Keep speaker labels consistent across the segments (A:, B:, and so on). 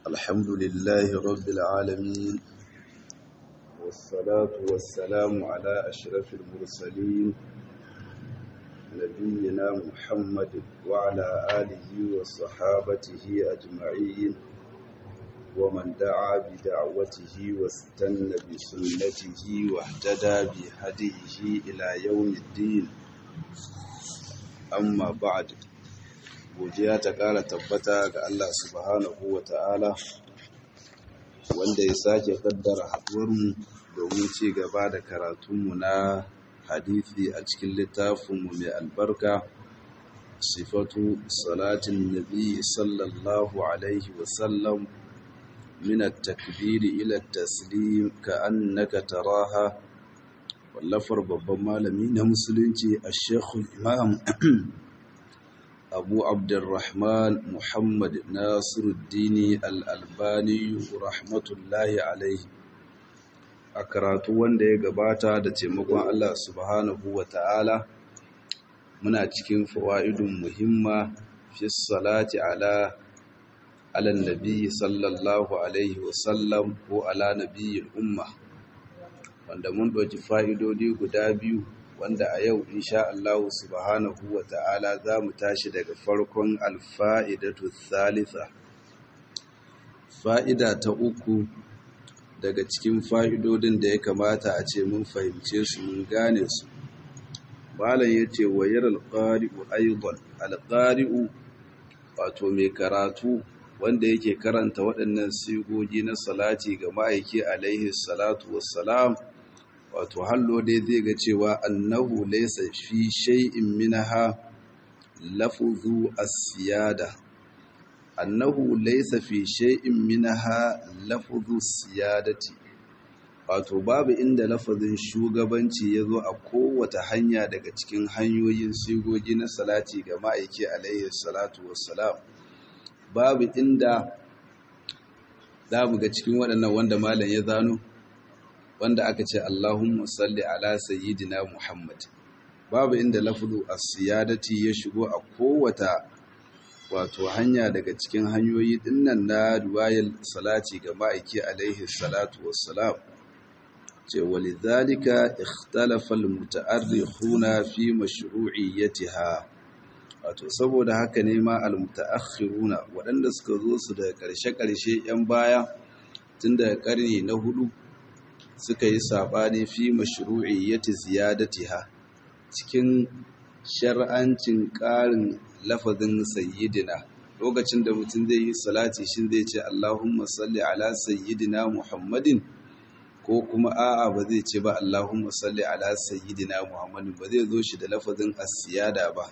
A: الحمد لله رب العالمين والصلاة والسلام على أشرف المرسلين نبينا محمد وعلى آله وصحابته أجمعين ومن دعا بدعوته واستنى بسنته واهتدى بهديه إلى يوم الدين amma ba'ad godiya ta ƙara tabbata ga Allah subhanahu wa ta'ala wanda ya sake kaddara haɗuwarmu domin ci gaba da karatunmu na hadithi a cikin littafinmu mai albarka sifatu salatin nabi sallallahu alaihi wasallam min at-takbiri ila at-taslim ka annaka taraha wallafar babban malami na musulunci a shekul imam abu abdurrahman muhammad nasiruddini al'albani rahmatullahi alaihi a karatu wanda ya gabata da taimakon allah subhanahu wa ta'ala muna cikin fawa'idun muhimma fi salati ala alan nabi sallallahu alaihi wasallam ko ala nabiyin umma wanda mun ɗauki fa'idodi guda biyu wanda a yau insha Allah subhanahu wa ta'ala za mu tashi daga farkon alfa'idatu thalitha fa'ida ta uku daga cikin fa'idodin da ya kamata a ce mun fahimce su mun gane su malam ya ce wayar alƙari'u aibon alƙari'u wato mai karatu wanda yake karanta waɗannan sigogi na salati ga ma'aiki alaihi salatu wassalam wato hallo dai zai ga cewa annahu laysa fi shay'in minha lafzu as-siyada annahu laysa fi shay'in minha lafzu siyadati wato babu inda lafazin shugabanci yazo a kowace hanya daga cikin hanyoyin sigogi na salati ga ma'aiki alaihi salatu wassalam babu inda za mu ga cikin waɗannan wanda malam ya zano wanda aka ce Allahumma salli ala sayyidina Muhammad babu inda lafzu as-siyadati ya shigo a kowata wato hanya daga cikin hanyoyi dinnan na riwayar salati ga ma'aiki alaihi salatu wassalam ce walidhalika ikhtalafa al-muta'arrikhuna fi mashru'iyyatiha wato saboda haka ne ma al-muta'akhiruna waɗanda suka zo su daga ƙarshe-ƙarshe 'yan baya tun daga ƙarni na hudu suka yi saɓani fi mashru'iyyati ziyadatiha cikin shar'ancin ƙarin lafazin sayyidina lokacin da mutum zai yi salati shin zai ce Allahumma salli ala sayyidina Muhammadin ko kuma a'a ba zai ce ba Allahumma salli ala sayyidina Muhammadin ba zai zo shi da lafazin as-siyada ba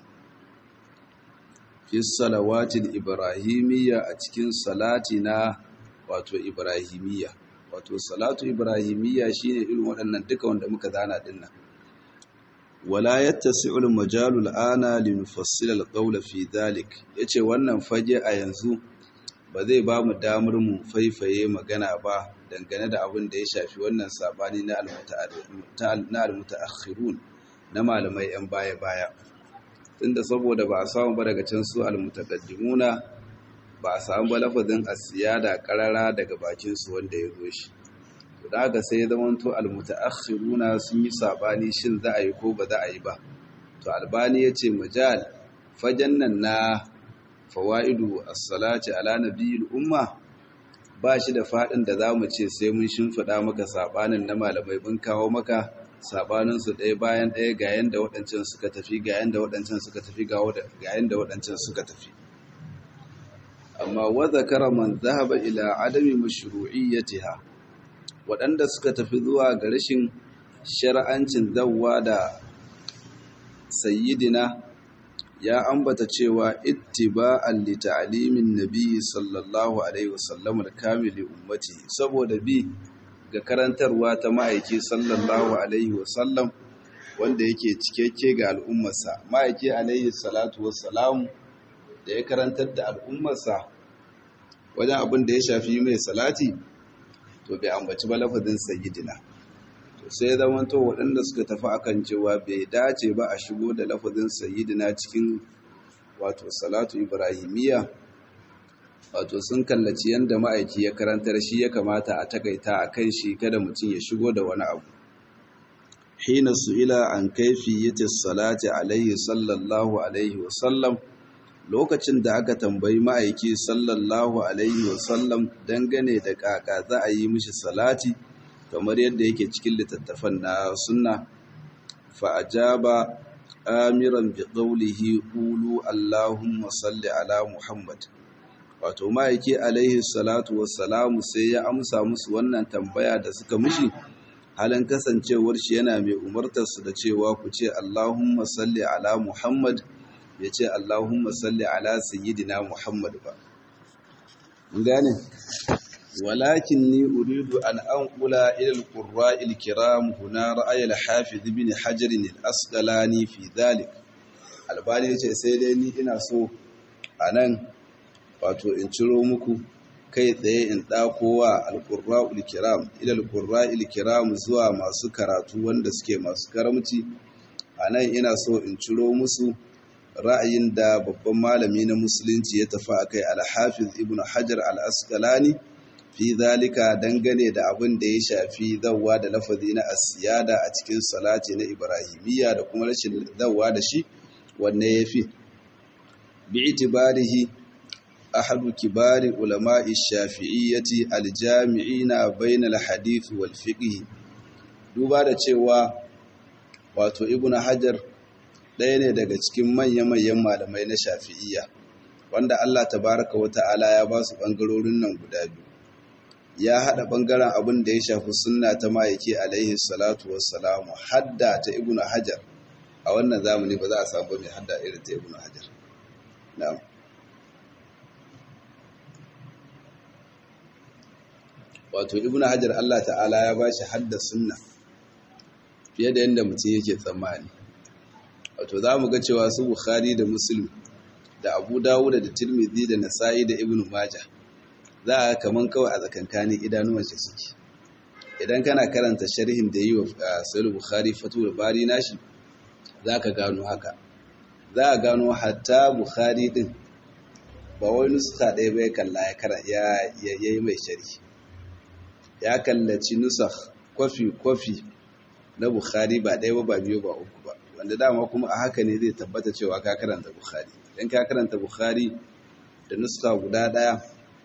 A: fi salawatil ibrahimiyya a cikin salati na wato ibrahimiyya wato salatu ibrahimiyya shine irin waɗannan duka wanda muka zana dinnan wala yattasi'u al-majalu al-ana li nufassila al-qawla fi dhalik yace wannan fage a yanzu ba zai ba mu damar mu faifaye magana ba dangane da abin da ya shafi wannan sabani na al-mutaakhirun na malamai yan baya baya tunda saboda ba a samu ba daga can su al-mutaqaddimuna ba a samu ba lafazin asiyada karara daga bakinsu wanda ya zo shi to da haka sai ya zamanto almutaakhiruna sun yi sabani shin za a yi ko ba za a yi ba to albani yace majal fajan nan na fawaidu as-salati ala nabiyil umma ba shi da fadin da zamu ce sai mun shimfida maka sabanin na malamai mun kawo maka sabanin su ɗaya bayan ɗaya ga yanda waɗancan suka tafi ga yanda waɗancan suka tafi ga yanda waɗancan suka tafi amma wadda man zahaba ila adami mashru'iyyatiha waɗanda suka tafi zuwa ga rashin shar'ancin zawwa da sayyidina ya ambata cewa ittiba'an li ta'limin nabi sallallahu alaihi wasallam al-kamil ummati saboda bi ga karantarwa ta ma'aiki sallallahu alaihi wasallam wanda yake cikakke ga al'ummarsa ma'aiki alaihi salatu wassalam da ya karantar da al'ummarsa wajen abin da ya shafi mai salati to bai ambaci ba lafazin sayyidina to sai ya zama to waɗanda suka tafi akan cewa bai dace ba a shigo da lafazin sayyidina cikin wato salatu ibrahimiyya wato sun kallaci yadda ma'aiki ya karantar shi ya kamata a takaita a kan shi kada mutum ya shigo da wani abu hina su'ila an kaifiyyati salati alaihi sallallahu alaihi wasallam lokacin da aka tambayi ma'aiki sallallahu alaihi wasallam dangane da kaka za a yi mishi salati kamar yadda yake cikin littattafan na sunna fa ajaba amiran bi qawlihi qulu allahumma salli ala muhammad wato ma'aiki alaihi salatu wassalamu sai ya amsa musu wannan tambaya da suka mishi halin kasancewar shi yana mai umartar su da cewa ku ce allahumma salli ala muhammad ya ce Allahumma salli ala sayyidina Muhammad ba. gane? Walakin ni uridu an an kula ilal ƙurra ilkiram huna ra'ayar hafiz bin hajjarin al'asƙalani fi zalik. Albani ce sai dai ni ina so a nan wato in ciro muku kai tsaye in ɗakowa alƙurra ilkiram ilal ƙurra ilkiram zuwa masu karatu wanda suke masu karamci a nan ina so in ciro musu ra'ayin da babban malami na musulunci ya tafi a kai alhafiz ibn hajar al-asqalani fi zalika dangane da abin da ya shafi zawwa da lafazi na asiyada a cikin salati na ibrahimiyya da kuma rashin zawwa da shi wanne ya fi bi itibarihi ahadu kibari ulama'i shafi'iyyati aljami'ina bainal hadith wal fiqh duba da cewa wato ibn hajar ɗaya ne daga cikin manya-manyan malamai na shafi'iyya wanda Allah tabaraka wa ta'ala ya ba su ɓangarorin nan guda biyu ya haɗa ɓangaren abin da ya shafi sunna ta ma'aiki alaihi salatu wassalamu hadda ta ibnu hajar a wannan zamani ba za a samu mai hadda irin ta ibnu hajar na'am wato ibnu hajar Allah ta'ala ya ba shi hadda sunna fiye da yadda mutum yake tsammani wato za mu ga cewa su bukhari da muslim da abu dawuda da tirmidhi da nasa'i da ibnu maja za a kaman kawai a tsakankanin idanuwan shi suke idan kana karanta sharhin da yi wa sahih bukhari fatul bari nashi za ka gano haka za a gano hatta bukhari din ba wai nuska ɗaya bai kalla ya yi mai sharhi ya kallaci nusakh kwafi kwafi na bukhari ba ɗaya ba ba biyu ba uku ba wanda dama kuma a haka ne zai tabbata cewa ka karanta bukhari dan ka karanta bukhari da nuska guda daya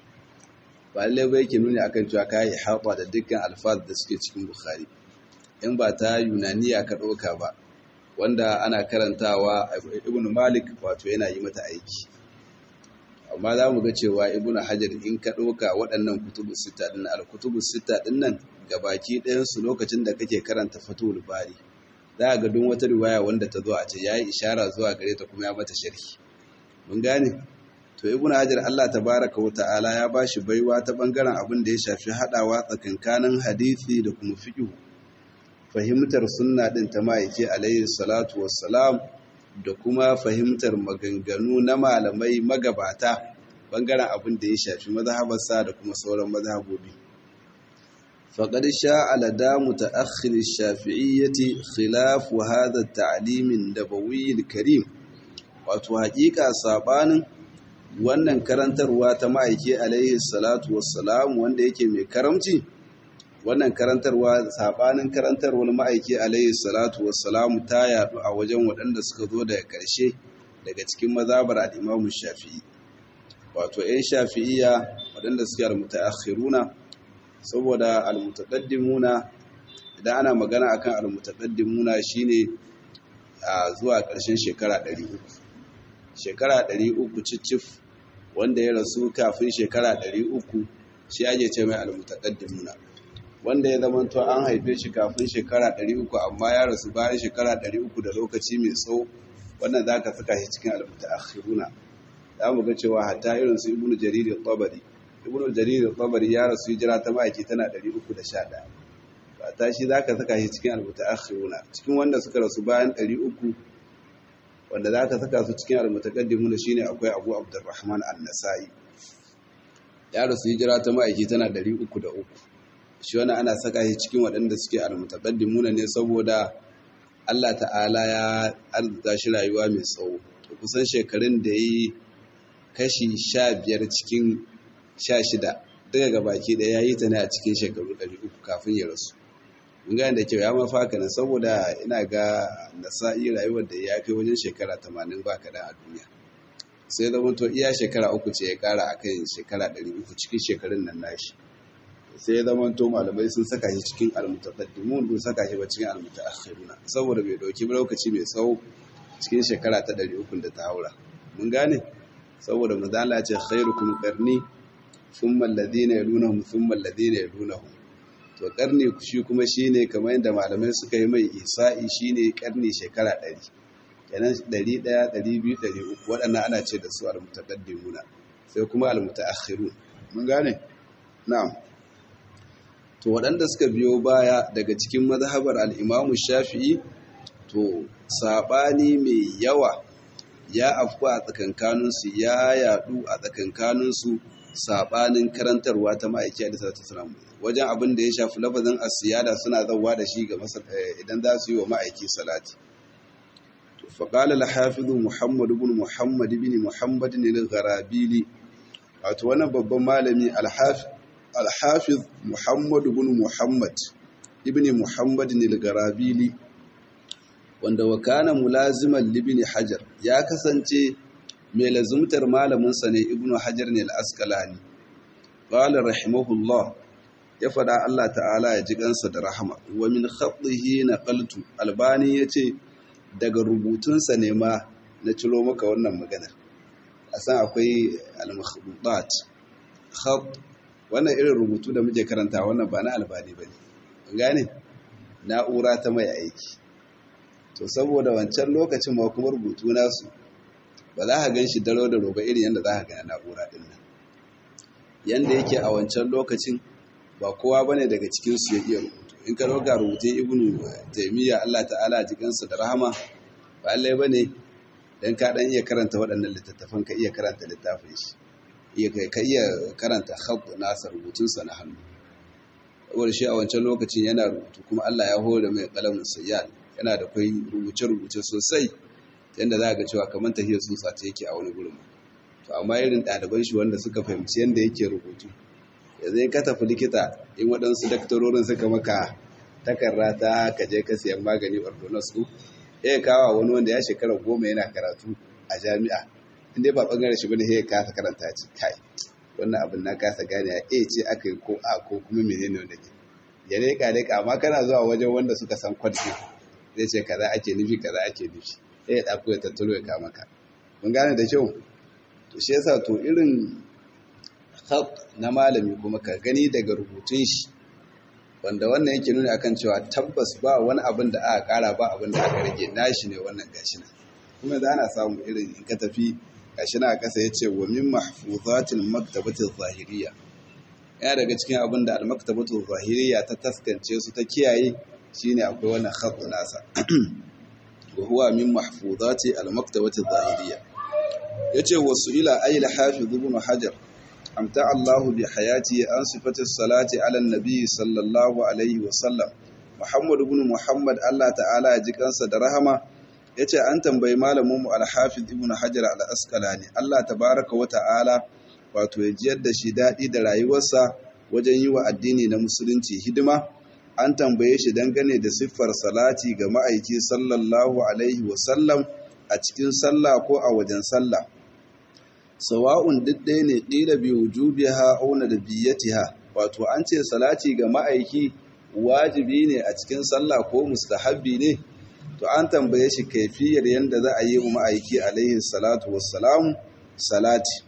A: ba lalle ba yake nuni akan cewa ka yi haɓa da dukkan alfaz da suke cikin bukhari in ba ta yunaniya ka ɗauka ba wanda ana karantawa ibn malik wato yana yi mata aiki amma za mu ga cewa ibn hajar in ka ɗauka waɗannan kutubu sita ɗin al-kutubu sita ɗin nan gabaki ɗayansu lokacin da kake karanta fatul bari za a ga duk wata riwaya wanda ta zo a ce ya yi ishara zuwa gare ta kuma ya mata sharhi mun gane to ibnu hajar Allah tabaraka wa ta'ala ya bashi baiwa ta bangaren abin da ya shafi hadawa tsakankanin hadisi da kuma fiqh fahimtar sunna din ta ma'aiki alayhi salatu wassalam da kuma fahimtar maganganu na malamai magabata bangaren abin da ya shafi mazhabarsa da kuma sauran mazhabobi فقد شاء لدى متأخر الشافعية خلاف هذا التعليم النبوي الكريم wato haƙiƙa sabanin wannan karantarwa ta ma'aiki alaihi salatu wassalam wanda yake mai karamci wannan karantarwa sabanin karantarwar ma'aiki alaihi salatu wassalam ta yadu a wajen waɗanda suka zo daga ƙarshe daga cikin mazabar al-Imam Shafi'i wato 'yan Shafi'iyya waɗanda suke al-mutaakhiruna saboda almutaqaddimuna idan ana magana akan almutaqaddimuna shine a zuwa ƙarshen shekara 300 shekara 300 cicif wanda ya rasu kafin shekara 300 shi ake ce mai almutaqaddimuna wanda ya zama to an haife shi kafin shekara 300 amma ya rasu bayan shekara 300 da lokaci mai tsawo wannan zaka saka shi cikin almutaakhiruna za mu ga cewa hatta irin su ibnu jarir al-tabari ibn jarir al-tabari ya rasu hijira ta maki tana 311 ba ta shi zaka saka shi cikin al-mutaakhiruna cikin wanda suka rasu bayan 300 wanda zaka saka su cikin al-mutaqaddimuna shine akwai Abu Abdurrahman an-Nasa'i ya rasu hijira ta maki tana 303 shi wannan ana saka shi cikin waɗanda suke al-mutaqaddimuna ne saboda Allah ta'ala ya arzuta shi rayuwa mai tsawo kusan shekarun da yi kashi sha biyar cikin sha shida daga gabaki ɗaya ya yi ta ne a cikin shekaru ɗari uku kafin ya rasu mun gane da kyau ya mafaka nan saboda ina ga nasa'i rayuwar da ya kai wajen shekara tamanin ba kaɗan a duniya sai zama to iya shekara uku ce ya ƙara a kan shekara ɗari uku cikin shekarun nan nashi sai ya zama to malamai sun saka shi cikin almutaqaddimun sun saka shi ba cikin almutaakhiruna saboda bai dauki lokaci mai tsawo cikin shekara ta 300 da ta haura mun gane saboda mazala ce khairukum qarni thumma alladhina yalunhum thumma alladhina yalunhum to qarni shi kuma shine kamar yadda malamai suka yi mai isa'i shine qarni shekara 100 kenan 100 200 300 waɗannan ana ce da su almutaqaddimuna sai kuma almutaakhirun mun gane na'am to waɗanda suka biyo baya daga cikin mazhabar al'imamu shafi'i to saɓani mai yawa ya afku a tsakankaninsu ya yaɗu a tsakankaninsu saɓanin karantarwa ta ma'aiki a disar tasiramu wajen abin da ya shafi lafazin asiyada suna zauwa da shi ga idan za su yi wa ma'aiki salati faƙala al-hafizu muhammadu bin muhammad bin muhammad ne al-gharabili wato wannan babban malami al-hafiz alhafiz muhammad bin muhammad ibn muhammad al-garabili wanda wakana mulaziman libni hajar ya kasance mai lazumtar malaminsa ne ibn hajar ne al-asqalani qala rahimahullah ya fada Allah ta'ala ya ji kansa da rahama wa min khatihi naqaltu albani yace daga rubutunsa ne ma na ciro maka wannan maganar a san akwai al-makhdutat khat wannan irin rubutu da muke karanta wannan ba na albani ba ne gane na'ura ta mai aiki to saboda wancan lokacin ma kuma rubutu nasu ba za ka gan shi daro da roba irin yadda za ka gana na'ura ɗin nan yadda yake a wancan lokacin ba kowa ba ne daga cikinsu ya iya rubutu in ka roga rubutun ibnu taimiyya allah ta'ala jikinsa da rahama ba allai ba ne don ka ɗan iya karanta waɗannan littattafan ka iya karanta littafin shi ka iya karanta khabb nasa rubutunsa na hannu saboda shi a wancan lokacin yana rubutu kuma Allah ya hore mai kalamin sayyad yana da kai rubuce-rubuce sosai yadda za ga cewa kamar tahiyar tsutsa ta yake a wani gurin to amma irin ɗaliban shi wanda suka fahimci yadda yake rubutu yanzu ka tafi likita in waɗansu daktarorin suka maka takarra ta ka je ka siyan magani ordonance ku ya kawo wani wanda ya shekara goma yana karatu a jami'a inda ba bangare shi bane ya kasa karanta ci kai wannan abin na kasa gane ya a ce aka yi ko a ko kuma menene wanda ke ya reka reka amma kana zuwa wajen wanda suka san kwadki zai ce kaza ake nufi kaza ake nufi sai ya ɗauko ya tattalo ya kama ka mun gane da kyau to shi yasa to irin khat na malami kuma ka gani daga rubutun shi wanda wannan yake nuna akan cewa tabbas ba wani abin da aka kara ba abin da aka rage nashi ne wannan gashi nan kuma da ana samu irin in ka tafi gashi na kasa ya ce wa min mahfuzatil maktabatil zahiriya yana daga cikin abin da al-maktabatul zahiriya ta taskance su ta kiyaye shine akwai wannan khat nasa wa huwa min mahfuzati al-maktabatil zahiriya yace wasu ila ayil hafiz ibn hajar amta Allah bi hayati an sifati salati ala nabi sallallahu alaihi wa sallam Muhammad ibn Muhammad Allah ta'ala ya ji kansa da rahama yace an tambayi malamin mu al-hafiz ibn hajar al-asqalani Allah tabaaraka wa ta'ala wato ya jiyar da shi dadi da rayuwarsa wajen yi wa addini na musulunci hidima an tambaye shi dangane da siffar salati ga ma'aiki sallallahu alaihi wa sallam a cikin sallah ko a wajen sallah sawa'un duk ɗaya ne ƙila bi wujubiha aw nadbiyatiha wato an ce salati ga ma'aiki wajibi ne a cikin sallah ko mustahabbi ne to an tambaye shi kaifiyar yanda za a yi wa ma'aiki alaihi salatu wassalam salati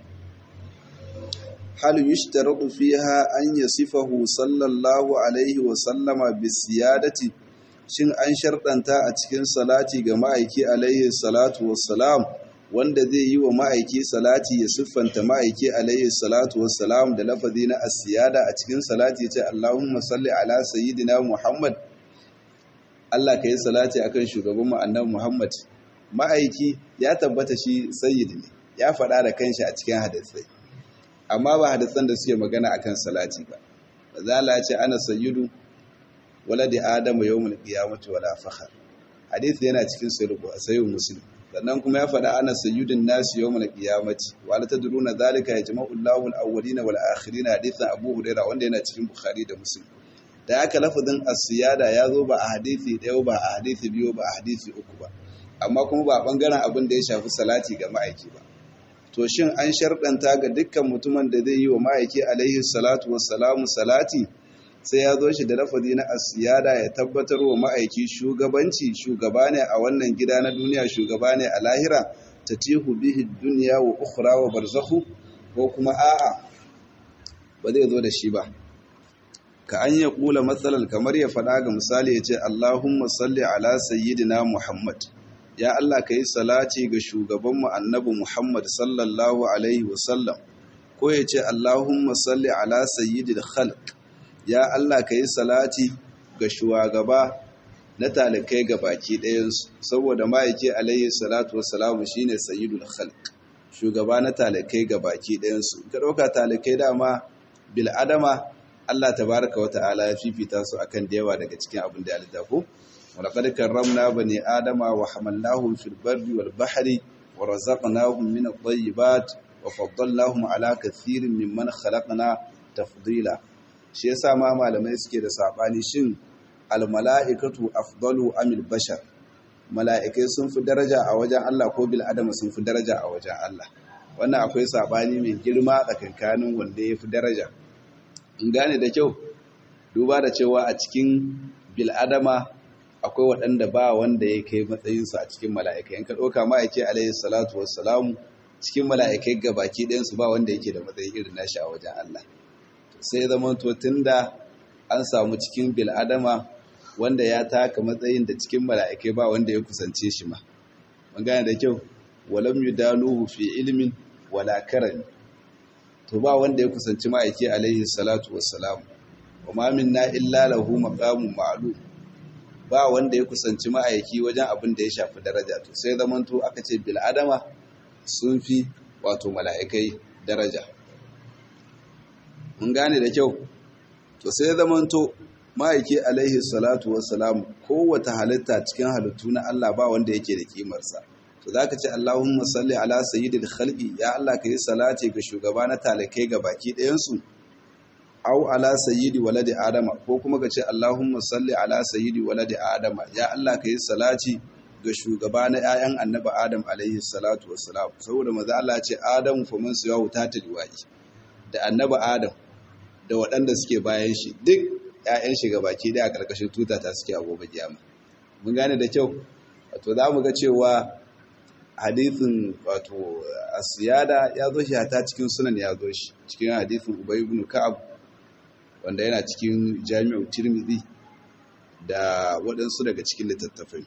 A: hal yushtaratu fiha an yasifahu sallallahu alaihi wa sallama bisiyadati shin an sharɗanta a cikin salati ga ma'aiki alaihi salatu wassalam wanda zai yi wa ma'aiki salati ya siffanta ma'aiki alaihi salatu wassalam da lafazi na asiyada a cikin salati ce Allahumma salli ala sayyidina Muhammad Allah ka yi salati akan shugaban mu annabi Muhammad ma'aiki ya tabbata shi sayyidi ne ya faɗa da kanshi a cikin hadisai amma ba hadisan da suke magana akan salati ba bazala ce ana sayyidu waladi adamu yawmul qiyamati wala fakhar hadisi yana cikin sahih muslim sannan kuma ya faɗa ana sayyidin nasi yawmal qiyamati wa la tadruna zalika yajma'u Allahu al-awwalina wal akhirina hadithan Abu Hurairah wanda yana cikin Bukhari da Muslim da aka lafazin as-siyada ya zo ba a hadisi ɗaya ba a hadisi biyu ba a hadisi uku ba amma kuma ba bangaren abin da ya shafi salati ga ma'aiki ba to shin an sharɗanta ga dukkan mutumin da zai yi wa ma'aiki alaihi salatu wassalamu salati sai ya zo shi da lafazi na asiyada ya tabbatar wa ma'aiki shugabanci shugaba ne a wannan gida na duniya shugaba ne a lahira ta tihu bihi duniya wa ukhra wa barzakhu ko kuma a'a ba zai zo da shi ba ka an ya kula matsalar kamar ya faɗa ga misali ya ce Allahumma salli ala sayyidina Muhammad ya Allah ka yi salati ga shugabanmu annabi Muhammad sallallahu alaihi wasallam ko ya ce Allahumma salli ala sayyidil khalq ya Allah ka yi salati ga shugaba na talikai ga baki ɗayansu saboda ma'aiki alaihi salatu wassalamu shine sayyidul khalq shugaba na talikai ga baki ɗayansu ka ɗauka talikai dama bil adama Allah tabaraka wa ta'ala ya fifita su akan da yawa daga cikin abin da ya littafo ولقد كرمنا بني آدم وحملناهم في البر والبحر ورزقناهم من الطيبات وفضلناهم على كثير ممن خلقنا تفضيلا shi yasa ma malamai suke da sabani shin almala'ikatu afdalu amil bashar mala'ikai sun fi daraja a wajen Allah ko bil adama sun fi daraja a wajen Allah wannan akwai sabani mai girma tsakankanin wanda ya fi daraja in gane da kyau duba da cewa a cikin bil adama akwai waɗanda ba wanda ya kai matsayinsu a cikin mala'ikai in ka ɗauka ma'aiki alayhi salatu wassalamu cikin mala'ikai gabaki ɗayansu ba wanda yake da matsayi irin nashi a wajen Allah sai zama to da an samu cikin bil'adama wanda ya taka matsayin da cikin mala'ikai ba wanda ya kusance shi ma mun gane da kyau walam yudaluhu fi ilmin wala karami to ba wanda ya kusanci ma'aiki alayhi salatu wassalamu wa ma minna illa lahu maqamun ma'lum ba wanda ya kusanci ma'aiki wajen abin da ya shafi daraja to sai zamanto aka ce bil'adama sun fi wato mala'ikai daraja mun gane da kyau to sai zamanto ma'aiki alaihi salatu wassalam kowace halitta cikin halittu na Allah ba wanda yake da kimarsa to zaka ce Allahumma salli ala sayyidil khalqi ya Allah kai salati ga shugaba na talakai ga baki ɗayan su au ala sayyidi waladi adama ko kuma ka ce Allahumma salli ala sayyidi waladi adama ya Allah ka yi salati ga shugaba na 'ya'yan annabi adam alaihi salatu wassalam saboda maza Allah ce adamu fa man siya wuta ta liwa'i da annabi adam da waɗanda suke bayan shi duk 'ya'yan shi gabaki da a ƙarƙashin tuta ta suke a gobe kiyama mun gane da kyau wato za mu ga cewa hadithin wato asiyada ya zo shi hata cikin sunan ya zo shi cikin hadithin ubay ibn ka'ab wanda yana cikin jami'ar tirmidhi da waɗansu daga cikin littattafai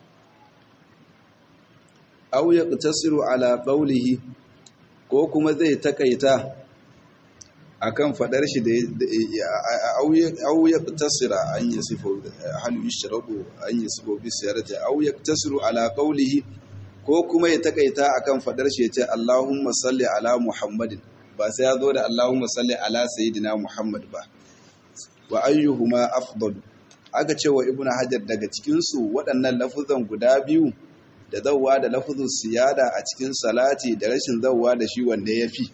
A: aw yaqtasiru ala qawlihi ko kuma zai takaita akan fadar shi da aw yaqtasira an yasifu hal yushradu an yasifu bi siyarati aw yaqtasiru ala qawlihi ko kuma ya takaita akan fadar shi ya ce Allahumma salli ala Muhammadin ba sai ya zo da Allahumma salli ala sayyidina Muhammad ba wa ayyuhuma afdalu aka ce wa ibnu hajar daga cikin su waɗannan lafuzan guda biyu da zawwa da lafuzun siyada a cikin salati da rashin zawwa da shi wanda yafi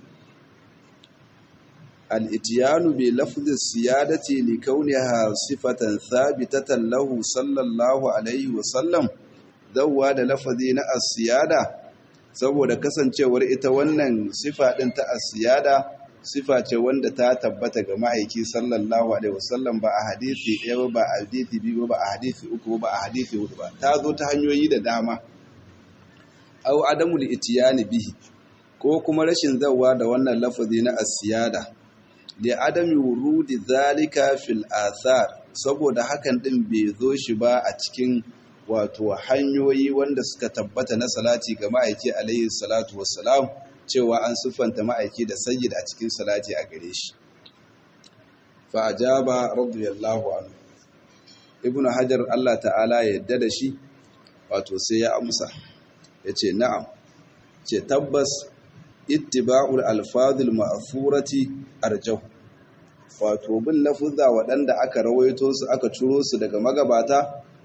A: al-ityanu bi lafzi siyadati li kauniha sifatan thabitatan lahu sallallahu alaihi wa sallam zawwa da lafazi na as-siyada saboda kasancewar ita wannan sifa din ta as-siyada sifa ce wanda ta tabbata ga ma'aiki sallallahu alaihi wasallam ba a hadisi ɗaya ba a hadisi biyu ba a hadisi uku ba a hadisi hudu ba ta zo ta hanyoyi da dama aw adamu itiyani bihi ko kuma rashin zawa da wannan lafazi na asiyada li adami wurudi zalika fil athar saboda hakan din bai zo shi ba a cikin wato hanyoyi wanda suka tabbata na salati ga ma'aiki alaihi salatu wassalam cewa an siffanta ma'aiki da sayyid a cikin salati a gare shi fa ajaba radiyallahu anhu ibnu hajar Allah ta'ala ya yadda da shi wato sai ya amsa yace na'am ce tabbas ittiba'ul alfadhil ma'thurati arjahu wato bin lafuzza waɗanda aka rawaito su aka ciro su daga magabata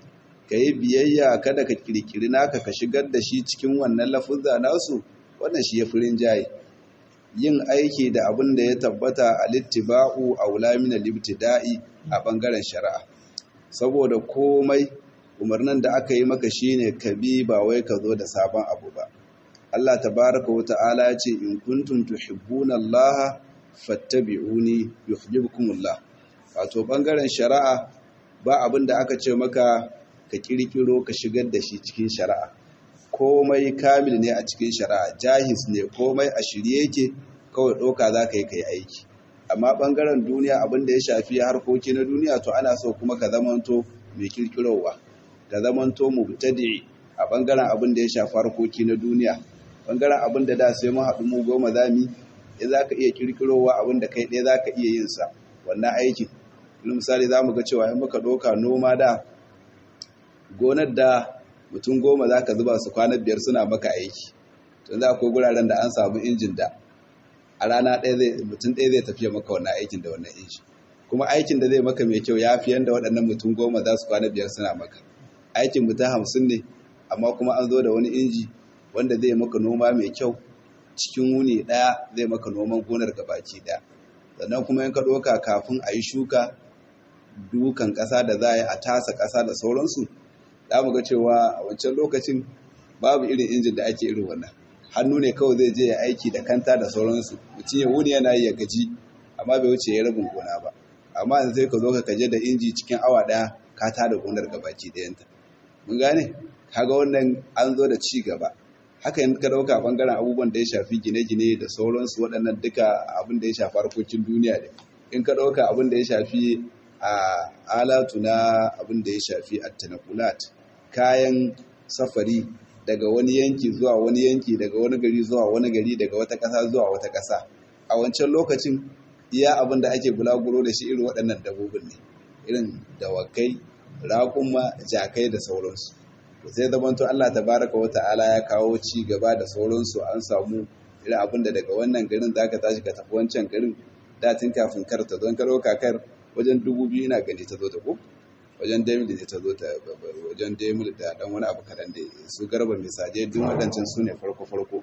A: ka yi biyayya kada ka kirkiri naka ka shigar da shi cikin wannan lafuzza nasu wannan shi ya fi rinjaye yin aiki da abin da ya tabbata a littiba'u a wulamin libtida'i a ɓangaren shari'a saboda komai umarnin da aka yi maka shine ka bi ba wai ka zo da sabon abu ba Allah tabaraka wa ta'ala ya ce in kuntum tuhibbuna Allah fattabi'uni yuhibbukumullah wato ɓangaren shari'a ba abin da aka ce maka ka kirkiro ka shigar da shi cikin shari'a komai kamil ne a cikin shari'a jahis ne komai a shirye yake kawai ɗauka za ka yi ka yi aiki amma ɓangaren duniya abin da ya shafi harkoki na duniya to ana so kuma ka zamanto mai kirkirowa ka zamanto mubtadi a ɓangaren abin da ya shafi harkoki na duniya ɓangaren abin da da sai mun haɗu mu goma zami ya za ka iya kirkirowa abin da kai ɗaya za ka iya yin sa wannan aikin misali za mu ga cewa in muka ɗauka noma da gonar da mutum goma za ka zuba su kwanar biyar suna maka aiki tun za akwai guraren da an samu injin da a rana ɗaya mutum ɗaya zai tafiya maka wannan aikin da wannan injin kuma aikin da zai maka mai kyau ya fi yadda waɗannan mutum goma za su kwana biyar suna maka aikin mutum hamsin ne amma kuma an zo da wani inji wanda zai maka noma mai kyau cikin wuni ɗaya zai maka noman gonar gabaki ɗaya sannan kuma in ka ɗauka kafin a yi shuka dukan ƙasa da za a yi a tasa ƙasa da sauransu za mu ga cewa a wancan lokacin babu irin injin da ake irin wannan hannu ne kawai zai je ya aiki da kanta da sauransu mutum ya wuni yana yi ya gaji amma bai wuce ya rabin gona ba amma yanzu sai ka zo ka kaje da inji cikin awa ɗaya ka tada gonar gabaki ɗayanta mun gane kaga wannan an zo da ci gaba haka in ka dauka bangaren abubuwan da ya shafi gine-gine da sauransu waɗannan duka abin da ya shafi harkokin duniya ne in ka dauka abin da ya shafi a alatu na abin da ya shafi attanakulat kayan safari daga wani yanki zuwa wani yanki daga wani gari zuwa wani gari daga wata ƙasa zuwa wata ƙasa a wancan lokacin iya abin da ake bulaguro da shi irin waɗannan dabbobin ne irin dawakai raƙuma jakai da sauransu sai zamanto Allah tabaraka wa ta'ala ya kawo ci gaba da sauransu an samu irin abin da daga wannan garin zaka tashi ka tafi wancan garin da tun kafin kar ta don karo kakar wajen dubu biyu ina gani ta zo ta ko wajen demil ne ta zo ta wajen demil da dan wani abu kadan da su garba misaje duk waɗancan su ne farko farko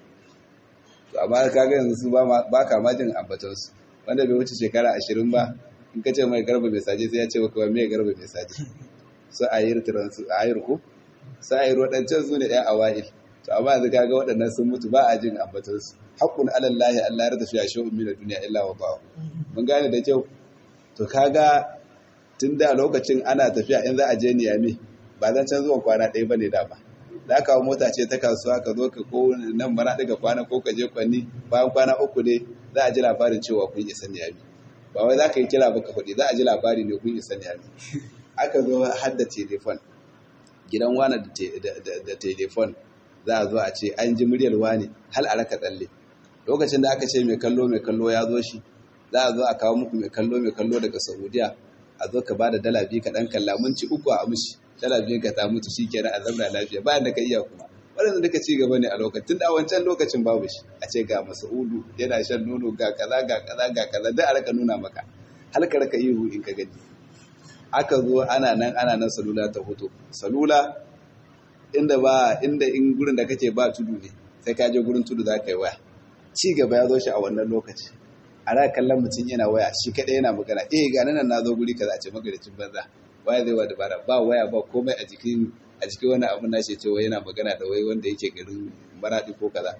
A: to amma kaga yanzu su ba ka ma jin ambaton su wanda bai wuce shekara ashirin ba in ka ce mai garba misaje sai ya ce maka me garba misaje su ayir transu ayir ko sa'ir waɗancan su ne ɗaya awa'il to amma yanzu kaga waɗannan sun mutu ba a jin ambatansu haƙƙun alallahi Allah ya tafi a shi'un min duniya illa wa ba mun gane da kyau to kaga tun da lokacin ana tafiya in za a je niyami ba zan can zuwa kwana ɗaya bane da ba da kawo mota ce ta kasuwa ka zo ka ko nan mara daga kwana ko ka je kwanni bayan kwana uku ne za a ji labarin cewa kun isa niyami ba wai za ka yi kira ba ka faɗi za a ji labari ne kun isa niyami aka zo har da telefon gidan wane da telefon za a zo a ce an ji muryar wane hal a raka tsalle lokacin da aka ce mai kallo mai kallo ya zo shi za a zo a kawo muku mai kallo mai kallo daga saudiya a zo ka ba da dala biyu ka ɗan kalla minci uku a amshi dala biyu ka ta mutu shi kenan a zamna lafiya bayan da ka iya kuma waɗanda duka ci gaba ne a lokacin da a wancan lokacin babu shi a ce ga masa'udu yana shan nono ga kaza ga kaza ga kaza duk a raka nuna maka hal ka raka ihu in ka gani aka zo ana nan ana nan salula ta hoto salula inda ba inda in gurin da kake ba tudu ne sai ka je gurin tudu za ka yi waya ci gaba ya zo shi a wannan lokaci ana kallon mutum yana waya shi kaɗai yana magana eh ga nan na zo guri kaza a ce magaricin banza waya zai wa dabara ba waya ba komai a jikin a jikin wani abun na ce cewa yana magana da wai wanda yake garin maradi ko kaza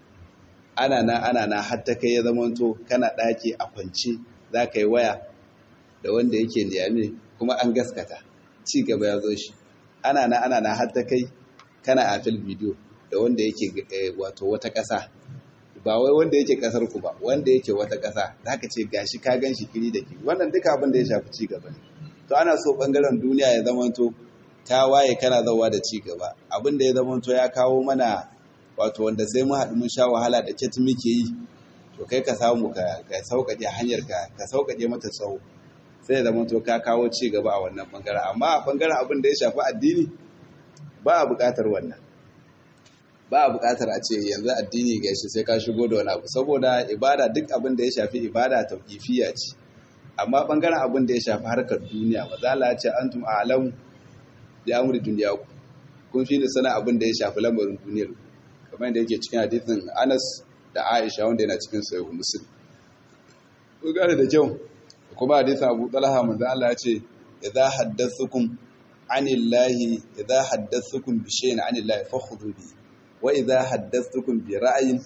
A: ana na ana na har ta kai ya zamanto kana ɗaki a kwance za ka yi waya da wanda yake niyame kuma an gaskata ci gaba ya zo shi ana na ana na har ta kai kana a fil bidiyo da wanda yake wato wata ƙasa ba wai wanda yake ƙasar ku ba wanda yake wata ƙasa za ka ce gashi ka gan shi kiri da kiri wannan duka abin da ya shafi ci gaba ne to ana so ɓangaren duniya ya zamanto ta waye kana zawa da ci gaba abin da ya zamanto ya kawo mana wato wanda sai mu haɗu mun sha wahala da ket muke yi to kai ka samu ka sauƙaƙe hanyar ka ka sauƙaƙe mata tsawo sai da to ka kawo ci gaba a wannan bangaren amma a bangaren abin da ya shafi addini ba a buƙatar wannan ba a buƙatar a ce yanzu addini ga shi sai ka shigo da wani abu saboda ibada duk abin da ya shafi ibada tauƙifiya ce amma bangaren abin da ya shafi harkar duniya mazala ce antum a'lamu da amri duniya ku kun fi ni sana abin da ya shafi lamarin duniyar kamar yadda yake cikin hadithin Anas da Aisha wanda yana cikin sahih Muslim ko gane da kyau kuma hadithin Abu Talha manzo Allah ya ce idza haddathukum anillahi idza haddathukum bi shay'in anillahi fakhudhu bi wa idza haddathukum bi ra'yin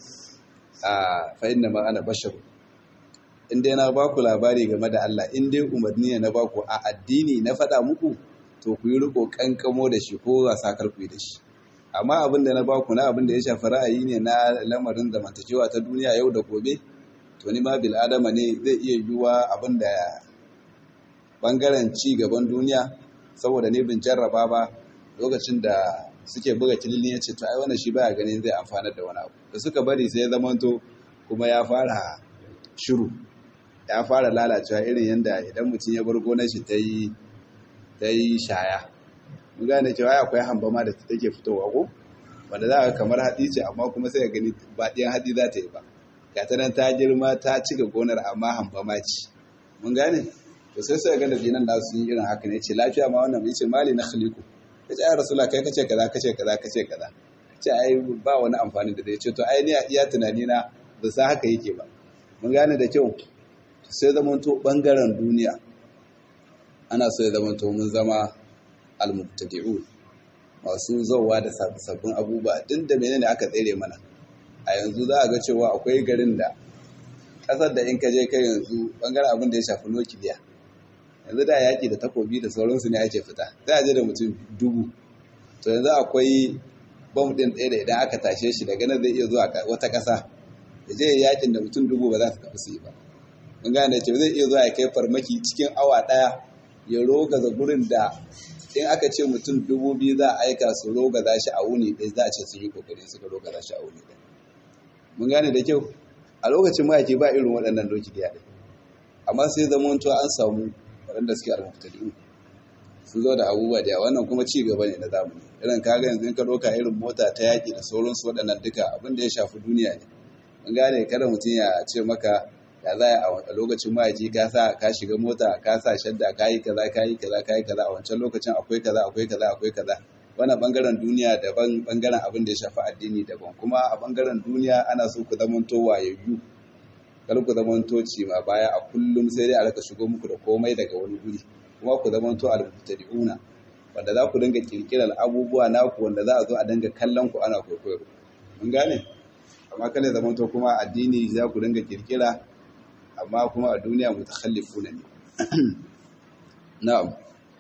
A: fa inna ma ana bashar in dai na ba ku labari game da Allah in dai umarni ne na ba ku a addini na faɗa muku to ku yi riko kankamo da shi ko wasa karku da shi amma abin da na ba ku na abin da ya shafi ra'ayi ne na lamarin zamantakewa ta duniya yau da gobe to ni ma bil adama ne zai iya yiwuwa abin da bangaren ci gaban duniya saboda ne bin jarraba ba lokacin da suke buga kililin ya ce to ai wannan shi baya ganin zai amfanar da wani abu da suka bari sai ya zamanto kuma ya fara shiru ya fara lalacewa irin yadda idan mutum ya bar gonar shi ta yi ta yi shaya mun gane cewa akwai hamba ma da take fitowa ko wanda za a kamar haɗi ce amma kuma sai ka gani ba ɗiyan haɗi za ta yi ba ga ta nan ta girma ta cika gonar amma hamba ma ce mun gane to sai sai ga da dinan da su yi irin haka ne ce lafiya ma wannan ce mali na khaliku ya ce ai rasula kai kace kaza kace kaza kace kaza ce ai ba wani amfani da zai ce to ai ni a iya tunani na ba sa haka yake ba mun gane da kyau sai zamanto bangaren duniya ana so ya zamanto mun zama almubtadi'un masu zauwa da sabbin abubuwa din da menene aka tsere mana a yanzu za a ga cewa akwai garin da kasar da in ka je kai yanzu bangaren abin da ya shafi nukiliya yanzu da yaki da takobi da sauransu ne ake fita za a je da mutum dubu to yanzu akwai bom din ɗaya da idan aka tashe shi daga nan zai iya zuwa wata ƙasa ya je yakin da mutum dubu ba za su tafi su yi ba mun gane ce zai iya zuwa ya kai farmaki cikin awa ɗaya ya rogaza gurin da in aka ce mutum dubu biyu za a aika su rogaza shi a wuni ɗaya za a ce sun yi kokari suka rogaza shi a wuni ɗaya mun gane da kyau a lokacin mayaki ba irin waɗannan doki da yaɗe amma sai zama to an samu waɗanda suke almuftadi'u sun zo da abubuwa da yawa wannan kuma ci gaba ne na zamani irin kaga yanzu in ka ɗauka irin mota ta yaƙi da sauransu waɗannan duka abin da ya shafi duniya ne mun gane kada mutum ya ce maka ya za a lokacin ma'aji ka sa ka shiga mota ka sa shadda ka yi kaza ka yi kaza ka yi kaza a wancan lokacin akwai kaza akwai kaza akwai kaza wannan bangaren duniya daban bangaren abin da ya shafi addini daban kuma a bangaren duniya ana so ku zamanto wayayyu kar ku zamanto ci ma baya a kullum sai dai a raka shigo muku da komai daga wani guri kuma ku zamanto al-mubtadi'una wanda za ku dinga kirkirar abubuwa naku wanda za a zo a dinga kallon ku ana kwaikwayo mun gane amma kale zamanto kuma addini za ku dinga kirkira amma kuma a duniya mutakhallifuna ne na'am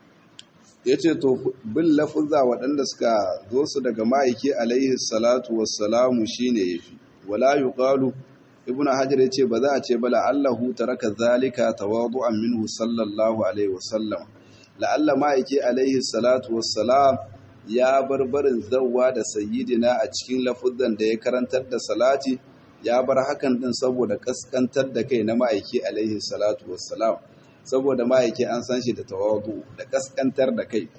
A: yace to bin lafuzza waɗanda suka zo su daga ma'aiki alaihi salatu wassalamu shine yafi wala yuqalu ibnu hajar yace ba za a ce bala allahu taraka zalika tawadu'an minhu sallallahu alaihi wasallam la'alla ma'aiki alaihi salatu wassalam ya barbarin zawwa da sayyidina a cikin lafuzzan da ya karantar da salati ya bar hakan din saboda kaskantar da kai na ma'aiki alaihi salatu wassalam saboda ma'aiki an san shi da tawadu da kaskantar da kai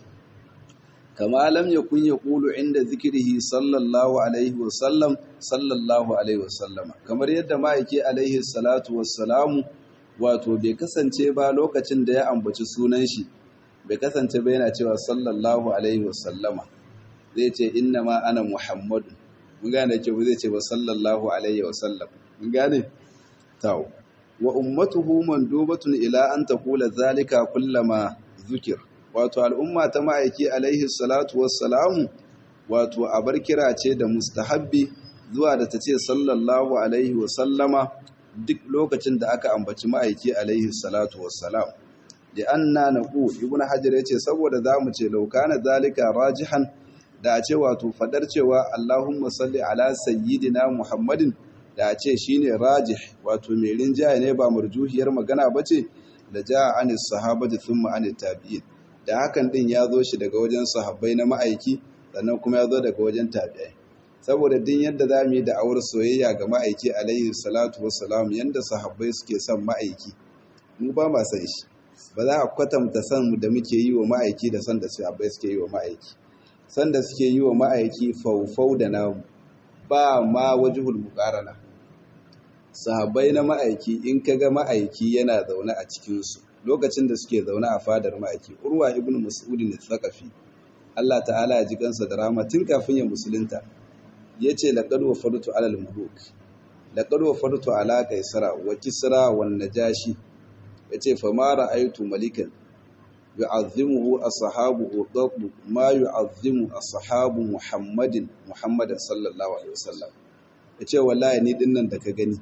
A: kama lam yakun yaqulu inda zikrihi sallallahu alaihi wasallam sallallahu alaihi wasallama kamar yadda ma'aiki alaihi salatu wassalamu wato bai kasance ba lokacin da ya ambaci sunan shi bai kasance ba yana cewa sallallahu alaihi wasallama zai ce inna ma ana muhammadu mun gane ke ba zai ce ba sallallahu alaihi wasallam mun gane tawo wa ummatuhu mandubatun ila an taqula zalika kullama zukir wato al'umma ta ma'aiki alaihi salatu wassalamu wato abar kira ce da mustahabbi zuwa da ta ce sallallahu alaihi wasallama duk lokacin da aka ambaci ma'aiki alaihi salatu wassalam da anna naqul ibnu hajar yace saboda zamu ce laukana zalika rajihan da a ce wato fadar cewa Allahumma salli ala sayyidina Muhammadin da a ce shine rajih wato mai rinjaye ne ba marjuhiyar magana bace da jaa anis sahabati thumma anit tabi'in da hakan din ya zo shi daga wajen sahabbai na ma'aiki sannan kuma ya zo daga wajen tabi'ai saboda din yadda za mu yi da awar soyayya ga ma'aiki alaihi salatu wassalam yanda sahabbai suke son ma'aiki mu ba ma san shi ba za a kwatanta san da muke yi wa ma'aiki da san da sahabbai suke yi wa ma'aiki san da suke yi wa ma'aiki faufau da namu ba ma wajihul muqarana sahabbai na ma'aiki in kaga ma'aiki yana zaune a cikin su lokacin da suke zaune a fadar ma'aiki urwa ibn mas'ud ne tsakafi Allah ta'ala ya ji kansa da rama tun kafin ya musulunta yace laqad wafartu alal muluk laqad wafartu ala kaisara wa kisra wan najashi yace fa ma ra'aytu malikan yu'azzimuhu ashabuhu dabbu ma yu'azzimu ashabu muhammadin muhammadan sallallahu alaihi wasallam yace wallahi ni dinnan da ka gani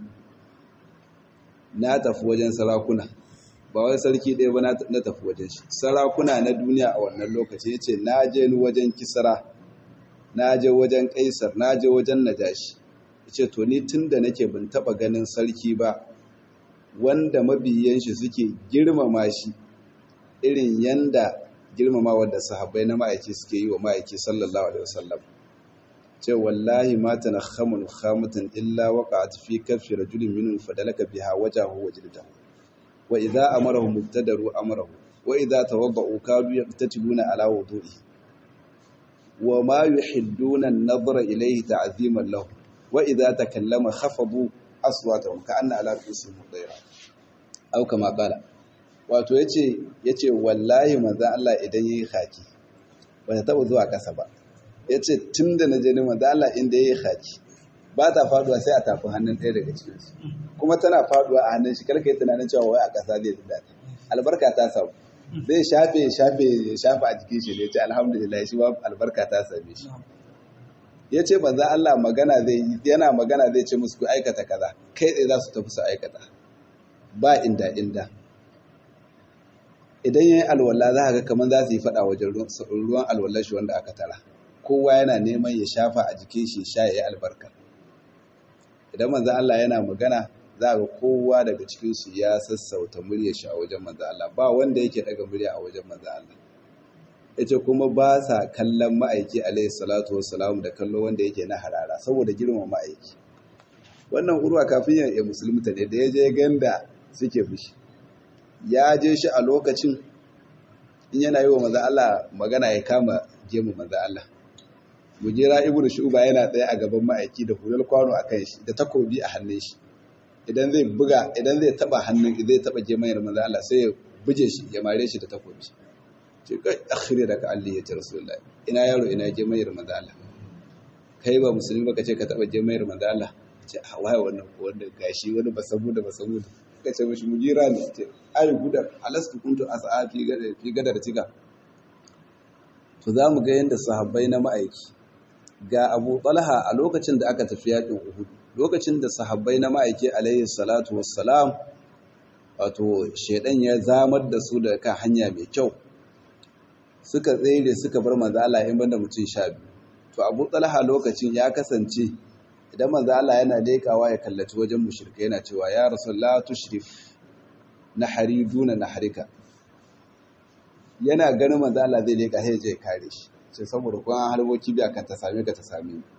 A: na tafi wajen sarakuna ba wai sarki ɗaya ba na tafi wajen shi sarakuna na duniya a wannan lokaci ya ce na je ni wajen kisara na je wajen kaisar na je wajen najashi ya ce to ni tun da nake bin taɓa ganin sarki ba wanda mabiyan shi suke girmama shi irin yanda girmama wadda sahabbai na ma'aiki suke yi wa ma'aiki sallallahu alaihi wasallam ce wallahi ma tanakhamu khamatan illa waqa'at fi kaffi rajulin minhum fadalaka biha wajahu wa jildahu wa idza amarahu mubtadaru amrahu wa idza tawadda'u kadu yaqtatiluna ala wudu'i wa ma yuhidduna an-nadhra ilayhi ta'ziman lahu wa idza takallama khafadu aswatahum ka'anna ala ru'usihim dayra aw kama qala wato yace yace wallahi manzo Allah idan yayi khaki ba ta taba zuwa kasa ba ya ce tun da na je ni mazala inda ya yi haƙi ba ta faduwa sai a tafi hannun ɗaya daga cikinsu kuma tana faduwa a hannun shi karka yi tunanin cewa wai a ƙasa zai ji daɗi albarka ta samu zai shafe shafe shafe a jikin shi ne ce alhamdulillah shi ba albarka ta same shi ya ce banza Allah magana zai yana magana zai ce musu ku aikata kaza kai tsaye za su tafi su aikata ba inda inda idan yayi alwala za ka ga kamar za su yi faɗa wajen ruwan alwallar shi wanda aka tara kowa yana neman ya shafa a jikin shi sha ya yi albarka idan manzan Allah yana magana za ga kowa daga cikinsu ya sassauta murya shi a wajen manzan Allah ba wanda yake daga murya a wajen manzan Allah yace kuma ba sa kallon ma'aiki alaihi salatu wassalam da kallo wanda yake na harara saboda girma ma'aiki wannan urwa kafin ya musulunta ne da ya je ganda suke fushi ya je shi a lokacin in yana yi wa manzan Allah magana ya kama gemu manzan Allah mujera ibn shuba yana tsaye a gaban ma'aiki da hular kwano a kan shi da takobi a hannun shi idan zai buga idan zai taba hannun zai taba gemayar manzo Allah sai ya buje shi ya mare shi da takobi ce kai akhire da ka Allah ya ce rasulullahi ina yaro ina gemayar manzo Allah kai ba musulmi ba kace ka taba gemayar manzo Allah ce a waye wannan wanda gashi wani basabu da basabu ka ce mishi mujira ne ce ai gudar alastu kuntu as'a fi gadar fi gadar tiga to za mu ga yadda sahabbai na ma'aiki ga abu talha a lokacin da aka tafi yaƙin uhud lokacin da sahabbai na ma'aiki alayhi salatu wassalam wato shaidan ya zamar da su da kan hanya mai kyau suka tsere suka bar manzo Allah in banda mutum sha biyu to abu talha lokacin ya kasance idan manzo Allah yana lekawa ya kallaci wajen mushrika yana cewa ya rasulullah tushrif nahari duna naharika yana ganin manzo Allah zai leka sai ya kare shi sai saboda kuma harboki biya kan ta same ka ta same ni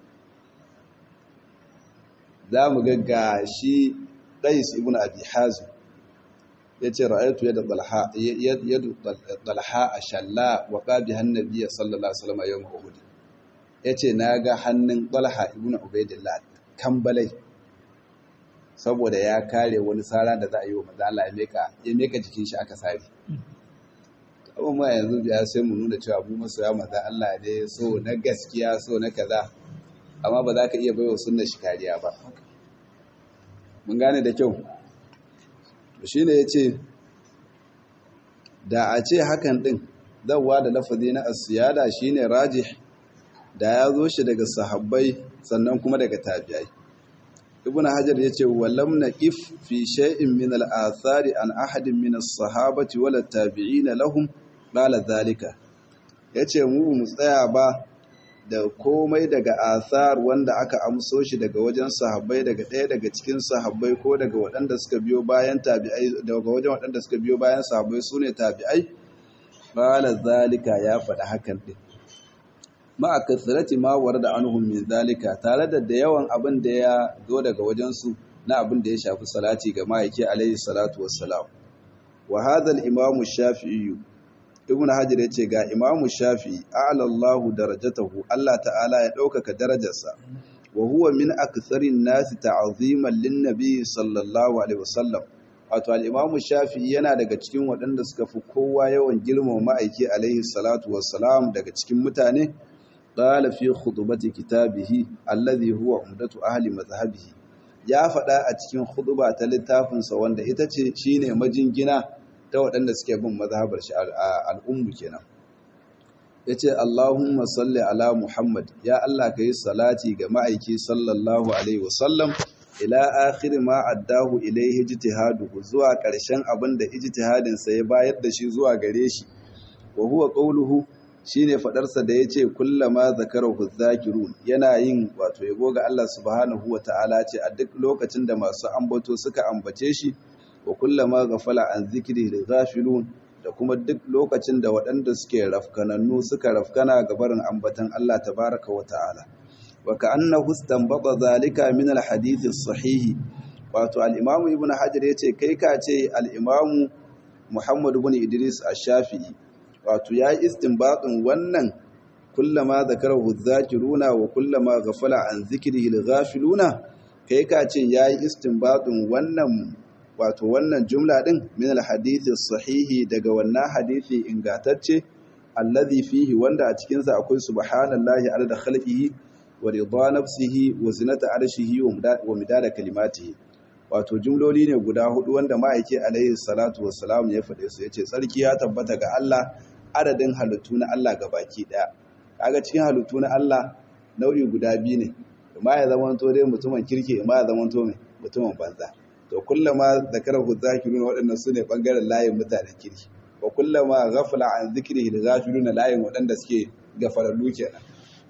A: za mu ga shi Qais ibn Abi Hazim yace ra'aytu yad talha yad talha ashalla wa qabi hannabiy sallallahu alaihi wasallam yawm uhud yace naga hannun talha ibn ubaidillah kambalai saboda ya kare wani sara da za a yi wa manzo Allah ya meka ya meka jikin shi aka sare abin ma yanzu ya sai mu nuna cewa mu masoya maza Allah ne so na gaskiya so na kaza amma ba za ka iya baiwa sunna shi kariya ba mun gane da kyau to shine yace da a ce hakan din zawwa da lafazi na asiyada shine rajih da ya zo shi daga sahabbai sannan kuma daga tabi'ai ibn hajar yace walam naqif fi shay'in min al-athari an ahadin min as-sahabati wala tabi'ina lahum qala zalika yace mu mu tsaya ba da komai daga athar wanda aka amso shi daga wajen sahabbai daga ɗaya daga cikin sahabbai ko daga waɗanda suka biyo bayan tabi'ai daga wajen waɗanda suka biyo bayan sahabbai sune tabi'ai qala zalika ya faɗa hakan din ma'a kasrati ma warda anhum min zalika tare da da yawan abin da ya zo daga wajen su na abin da ya shafi salati ga ma'aiki alaihi salatu wassalam wa hadha al-imam shafi'i ibn hajar yace ga imam shafi'i a'la Allah darajatahu Allah ta'ala ya ɗaukaka darajarsa wa huwa min aktharin nasi ta'ziman lin nabi sallallahu alaihi wasallam wato al-Imam Shafi'i yana daga cikin waɗanda suka fi kowa yawan girmama ma'aiki alaihi salatu wassalam daga cikin mutane qala fi khutbati kitabihi alladhi huwa umdatu ahli madhhabihi ya faɗa a cikin khutba ta littafinsa wanda ita ce shine majingina ta waɗanda suke bin mazhabar shi al'ummu kenan yace Allahumma salli ala Muhammad ya Allah kai salati ga ma'aiki sallallahu alaihi wasallam ila akhir ma addahu ilayhi ijtihaduhu zuwa ƙarshen abin da ijtihadin sa ya bayar da shi zuwa gare shi wa huwa qawluhu shine fadarsa da yace kullama zakarahu zakirun yana yin wato yabo ga Allah subhanahu wataala ce a duk lokacin da masu ambato suka ambace shi wa kullama ghafala an zikri da ghafilun da kuma duk lokacin da waɗanda suke rafkanannu suka rafkana ga barin ambatan Allah tabaraka wataala wa ka'annahu istanbata zalika min alhadith as-sahih wato al-imam ibn hajar yace kai ka ce al-imam muhammad ibn idris ash-shafi'i wato ya istinbatin wannan kullama zakarahu adh-dhakiruna wa kullama ghafala an dhikrihi al-ghafiluna kai ka ce yayi istinbatin wannan wato wannan jumla din min al-hadith as-sahih daga wannan hadisi ingantacce alladhi fihi wanda a cikin sa akwai subhanallahi adada khalqihi wa rida nafsihi wa zinata arshihi wa midada kalimatihi wato jumloli ne guda hudu wanda ma'aiki alaihi salatu wassalam ya faɗe su yace tsarki ya tabbata ga Allah adadin halittu na Allah baki daya kaga cikin halittu na Allah nau'i guda biyu ne ma ya zama to dai mutumin kirki ma ya zama to mutumin banza to kullama zakarahu zakiruna waɗannan su ne bangaren layin mutanen kirki wa kullama ghafala an zikrihi da ghafiluna layin waɗanda suke gafarallu kenan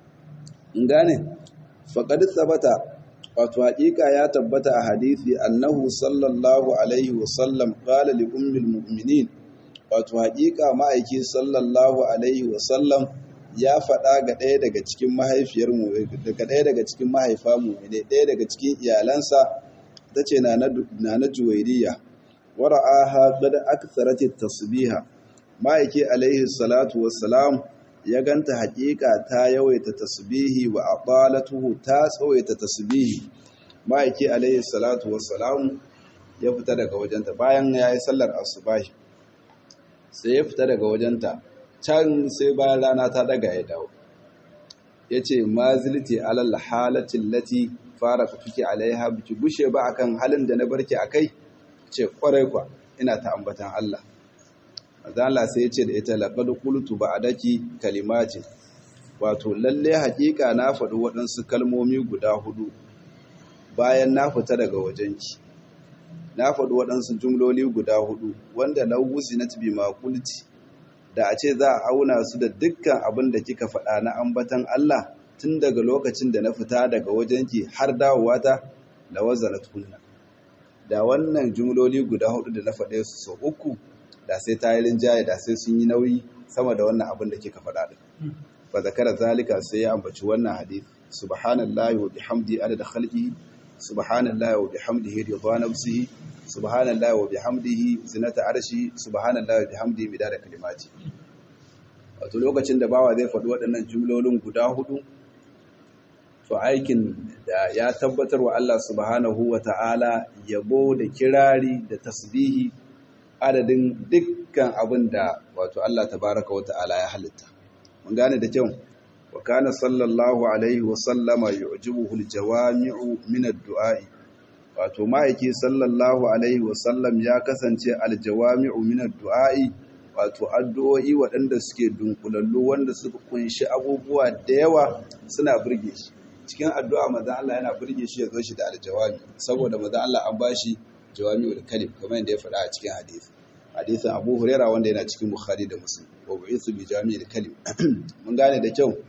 A: in gane faqad sabata wato haƙiƙa ya tabbata a hadisi annahu sallallahu alaihi wasallam qala li ummil mu'minin wato haƙiƙa ma'aiki sallallahu alaihi wasallam ya faɗa ga ɗaya daga cikin mahaifiyar mu daga ɗaya daga cikin mahaifa mu ne ɗaya daga cikin iyalansa tace na na juwairiya wara'aha qad aktharat at-tasbiha ma'aiki alaihi salatu wassalam ya ganta haƙiƙa ta yawaita tasbihi wa aqalatuhu ta tsawaita tasbihi ma'aiki alayhi salatu wassalam ya fita daga wajenta bayan ya yi sallar asubahi sai ya fita daga wajenta can sai bayan rana ta daga ya dawo ya ce ma zilti alal halatin lati fara fike alaiha biki gushe ba akan halin da na barke a kai ce kwarai kwa ina ta ambatan Allah Allah sai ya ce da ita laqad qultu ba'daki kalimatin wato lalle haƙiƙa na faɗi waɗansu kalmomi guda hudu bayan na fita daga wajenki na faɗi waɗansu jumloli guda hudu wanda lauwuzi na tibi makulti da a ce za a auna su da dukkan abin da kika faɗa na ambatan Allah tun daga lokacin da na fita daga wajenki har dawowa ta da wazana tunna da wannan jumloli guda hudu da na faɗe su sau uku da sai ta yi rinjaye da sai sun yi nauyi sama da wannan abin da kika faɗa din fa zakara zalika sai ya ambaci wannan hadith subhanallahi wa bihamdi adada khalqihi subhanallahi wa bihamdihi ridwa nafsihi subhanallahi wa bihamdihi zinata arshi subhanallahi wa bihamdihi midada kalimati wato lokacin da bawa zai faɗi waɗannan jumlolin guda hudu to aikin da ya tabbatar wa Allah subhanahu wa ta'ala yabo da kirari da tasbihi adadin dukkan abin da wato Allah tabaraka wa ta'ala ya halitta mun gane da kyau wa kana sallallahu alaihi wa sallama yu'jibuhu al-jawami'u min ad-du'a'i wato ma'aiki sallallahu alaihi wa sallam ya kasance al-jawami'u min ad-du'a'i wato addu'o'i waɗanda suke dunkulallu wanda suka kunshi abubuwa da yawa suna burge shi cikin addu'a manzon Allah yana burge shi ya zo shi da al-jawami saboda manzon Allah an bashi jawami'ul kalim kamar yadda ya faɗa a cikin hadisi hadisin Abu Huraira wanda yana cikin Bukhari da Muslim wa bu'ithu bi jami'il kalim mun gane da kyau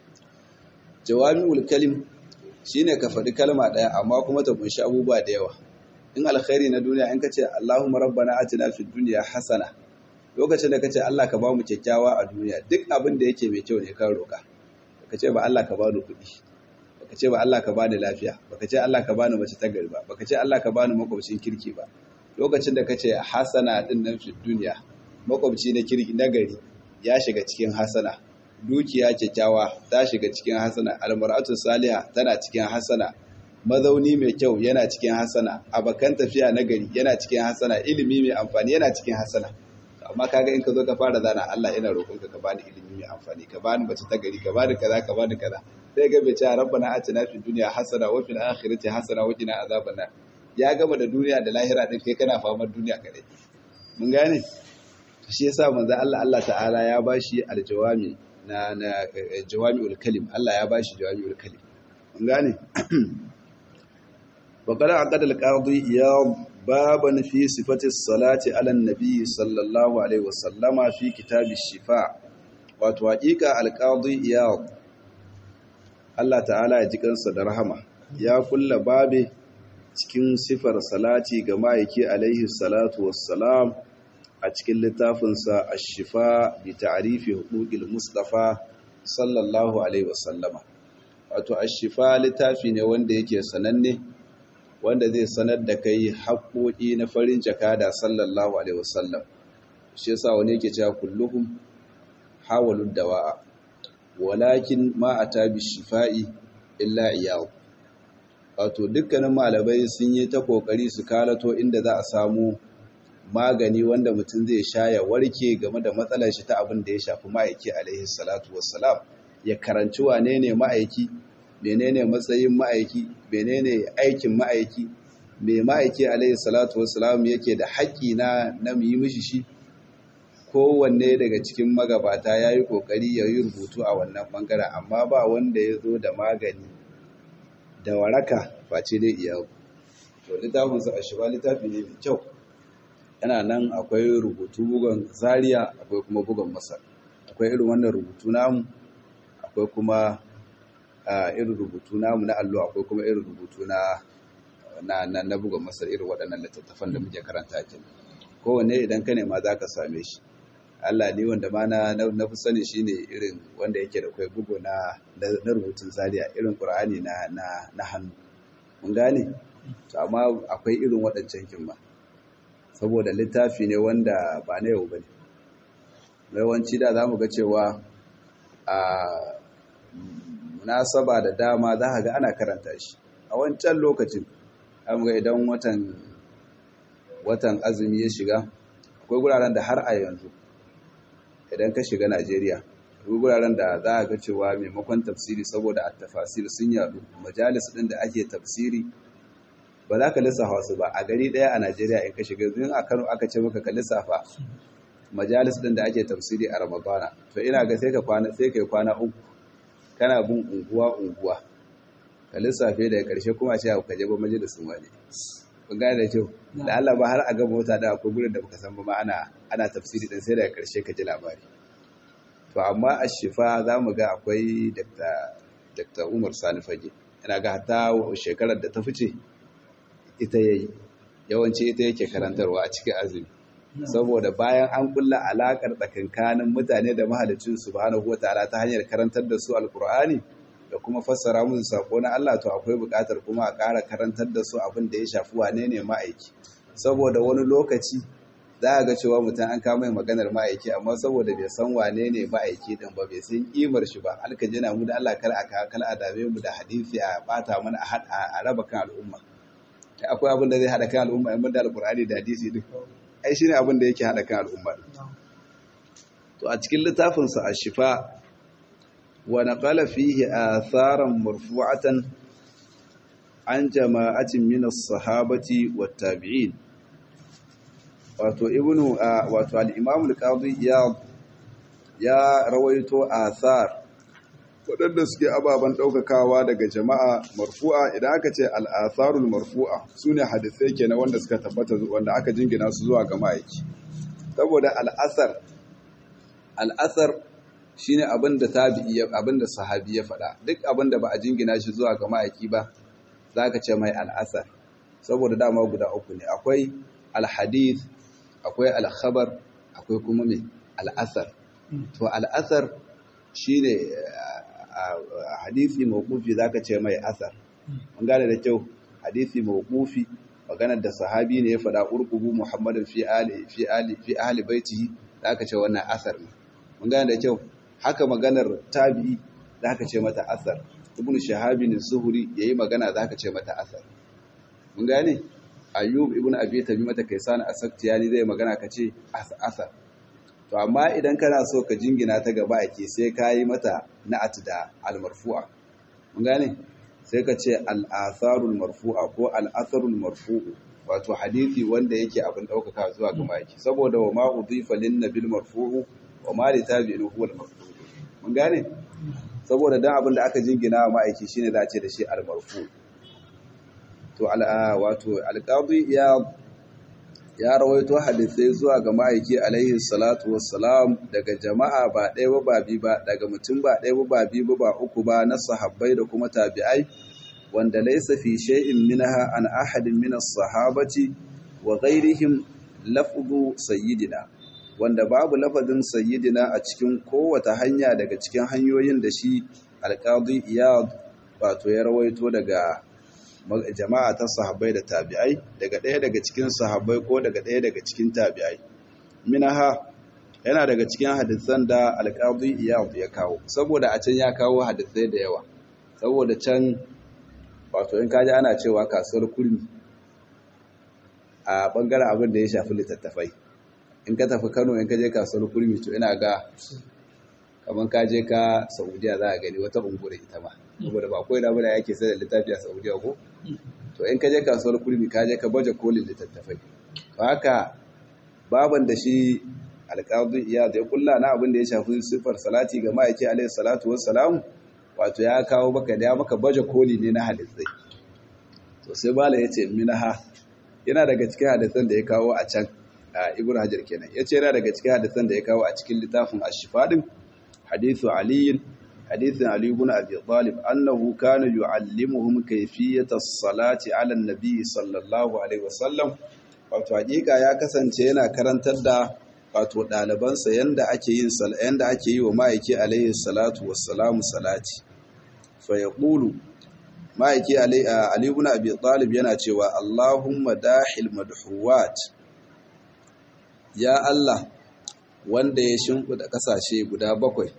A: jawami'ul kalim shine ka faɗi kalma ɗaya amma kuma ta kunshi abubuwa da yawa in alkhairi na duniya in kace Allahumma rabbana atina fid dunya hasana lokacin da kace Allah ka ba mu kyakkyawa a duniya duk abin da yake mai kyau ne kan roka kace ba Allah ka ba ni kuɗi baka ce ba Allah ka bani lafiya baka ce Allah ka bani mace ta gari ba baka ce Allah ka bani makwabcin kirki ba lokacin da kace hasana din nan fi duniya makwabci na kirki na gari ya shiga cikin hasana dukiya kyakkyawa ta shiga cikin hasana almar'atu salihah tana cikin hasana mazauni mai kyau yana cikin hasana abakan tafiya na gari yana cikin hasana ilimi mai amfani yana cikin hasana amma kaga in ka zo ka fara zana Allah ina roƙonka ka bani ilimi mai amfani ka bani mace ta gari ka bani kaza ka bani kaza sai ga bai ce rabbana atina fid dunya hasana wa fil akhirati hasana wa qina azaban nar ya gama da duniya da lahira din kai kana famar duniya kadai mun gane shi yasa manzo Allah Allah ta'ala ya bashi aljawami na na jawami'ul kalim Allah ya bashi jawami'ul kalim mun gane وقال عقد القاضي إياض بابا في صفة الصلاة على النبي صلى الله عليه وسلم في كتاب الشفاء وتوحيك القاضي إياض الله تعالى يجيكن صدرهما يا كل باب cikin sifar salati ga ma'aiki alaihi salatu wassalam a cikin littafinsa ashifa bi ta'rifi huquqil mustafa sallallahu alaihi wasallama wato ashifa littafi ne wanda yake sananne wanda zai sanar da kai haƙoƙi na farin jakada sallallahu alaihi wasallam shi yasa wani yake cewa kulluhum hawalud dawa'a walakin ma ata bi shifa'i illa iyyahu wato dukkanin malamai sun yi ta kokari su kalato inda za a samu magani wanda mutum zai sha ya warke game da matsalar shi ta abin da ya shafi ma'aiki alaihi salatu wassalam ya karanci wane ne ma'aiki menene matsayin ma'aiki menene aikin ma'aiki me ma'aiki alaihi salatu wassalam yake da haƙƙi na na mu yi mishi shi kowanne daga cikin magabata ya yi ƙoƙari ya yi rubutu a wannan ɓangaren amma ba wanda ya zo da magani da waraka face dai iya to littafin sa ashiba littafi ne mai kyau yana nan akwai rubutu bugun zaria akwai kuma bugun masar akwai irin wannan rubutu namu akwai kuma irin rubutu namu na allo akwai kuma irin rubutu na na na, na bugun masar irin waɗannan littattafan da muke karanta kin kowanne idan ka nema za ka same shi Allah ni wanda ma na na fi sani shine irin wanda yake da kai bugu na na rubutun zaria irin Qur'ani na na na hannu mun gane to amma akwai irin waɗancan kin ba saboda littafi ne wanda ba na yau bane yawanci da zamu ga cewa a munasaba da dama za ka ga ana karanta shi a wancan lokacin an ga idan watan watan azumi ya shiga akwai guraren da har a yanzu idan ka shiga Najeriya akwai guraren da za a ga cewa maimakon tafsiri saboda a tafasir sun yadu majalis din da ake tafsiri ba za ka lissafa su ba a gari daya a Najeriya in ka shiga in a Kano aka ce maka ka lissafa majalis din da ake tafsiri a Ramadana to ina ga sai ka kwana sai kai kwana uku kana bin unguwa unguwa ka lissafe daga karshe kuma ce ka je ba majalisin wani kun gane da kyau da Allah ba har a gaba wata da akwai gurin da baka san ba ma ana ana tafsiri din sai daga karshe ka ji labari to amma a shifa za mu ga akwai Dr. Umar Sani Fage ina ga hatta shekarar da ta fice ita yayi yawanci ita yake karantarwa a cikin azumi saboda bayan an kulla alakar tsakankanin mutane da mahalicin subhanahu wataala ta hanyar karantar da su alkur'ani da kuma fassara musu sako na Allah to akwai buƙatar kuma a ƙara karantar da su abin da ya shafi wane ne ma'aiki saboda wani lokaci za a ga cewa mutum an kama mai maganar ma'aiki amma saboda bai san wane ne ma'aiki din ba bai san kimar shi ba alka jina mu da Allah kar a kal a dame mu da hadisi a bata mana a raba kan al'umma akwai abin da zai hada kan al'umma in da alqur'ani da hadisi din ai shine abin da yake hada kan al'umma to a cikin littafin sa ashifa wa naqala fihi atharan marfu'atan an jama'atin min as-sahabati wat-tabi'in wato ibnu wato al-imam al-qadi ya ya rawaito athar waɗanda suke ababen ɗaukakawa daga jama'a marfu'a idan aka ce al'atharul marfu'a su ne hadisai ke na wanda suka tabbata wanda aka jingina su zuwa ga ma'aiki saboda al'asar al'asar shi ne abin da abin da sahabi ya faɗa duk abin da ba a jingina shi zuwa ga ma'aiki ba za ka ce mai al'asar saboda dama guda uku ne akwai alhadith akwai alkhabar akwai kuma mai al'asar to al'asar shi ne hadisi mawqufi zaka ce mai asar mun gane da kyau hadisi mawqufi maganar da sahabi ne ya faɗa urqubu muhammadin fi ali fi ali fi ahli baitihi zaka ce wannan asar ne mun gane da kyau haka maganar tabi'i zaka ce mata asar ibn shahabin zuhuri yayi magana zaka ce mata asar mun gane ayyub ibn abi tamimata kaisan asaktiyani zai magana ka ce asar to amma idan kana so ka jingina ta gaba ake sai ka yi mata na'at da al-marfu'a mun gane sai ka ce al-atharul marfu'a ko al-atharul marfu'u wato hadisi wanda yake abin daukaka zuwa ga maki saboda wa ma udhifa lin nabil marfu'u wa ma li tabi'in huwa al-marfu' mun gane saboda dan abin da aka jingina wa ma'aiki shine za a ce da shi al-marfu' to al wato al-qadi ya ya rawaito hadisai zuwa ga ma'aiki alaihi salatu wassalam daga jama'a ba ɗaya ba ba biyu ba daga mutum ba ɗaya ba ba biyu ba ba uku ba na sahabbai da kuma tabi'ai wanda laysa fi shay'in minha an ahadin min as-sahabati wa ghayrihim lafzu sayyidina wanda babu lafazin sayyidina a cikin kowace hanya daga cikin hanyoyin da shi alqadi iyad wato ya rawaito daga jama'a ta sahabbai da tabi'ai daga ɗaya daga cikin sahabbai ko daga ɗaya daga cikin tabi'ai minaha yana daga cikin hadisan da alƙadi iyad ya kawo saboda a can ya kawo hadisai da yawa saboda can wato in kaji ana cewa kasuwar kurmi a bangaren abin da ya shafi littattafai in ka tafi kano in ka je kasuwar kurmi to ina ga kamar ka je ka saudiya za a gani wata ungure ita ma saboda ba kawai da bada yake sai da littafi a saudiya ko to in ka je kasuwar kurmi ka je ka baje kolin littattafai to haka baban da shi alƙadu iya da ya kulla na abin da ya shafi sifar salati ga ma'aiki alaihi salatu wassalam wato ya kawo maka da ya maka baje koli ne na hadisai to sai bala ya ce minaha yana daga cikin hadisan da ya kawo a can a ibn hajar kenan ya ce yana daga cikin hadisan da ya kawo a cikin littafin ashifadin hadithu aliyin حديث علي بن أبي طالب أنه كان يعلمهم كيفية الصلاة على النبي صلى الله عليه وسلم wato hakika ya kasance yana karantar da wato ɗalibansa yanda ake yin yanda ake yi wa ma'aiki alaihi salatu wassalamu salati fa yaqulu ma'aiki ali ibn abi talib yana cewa Allahumma dahil madhuwat ya Allah wanda ya shimfida kasashe guda bakwai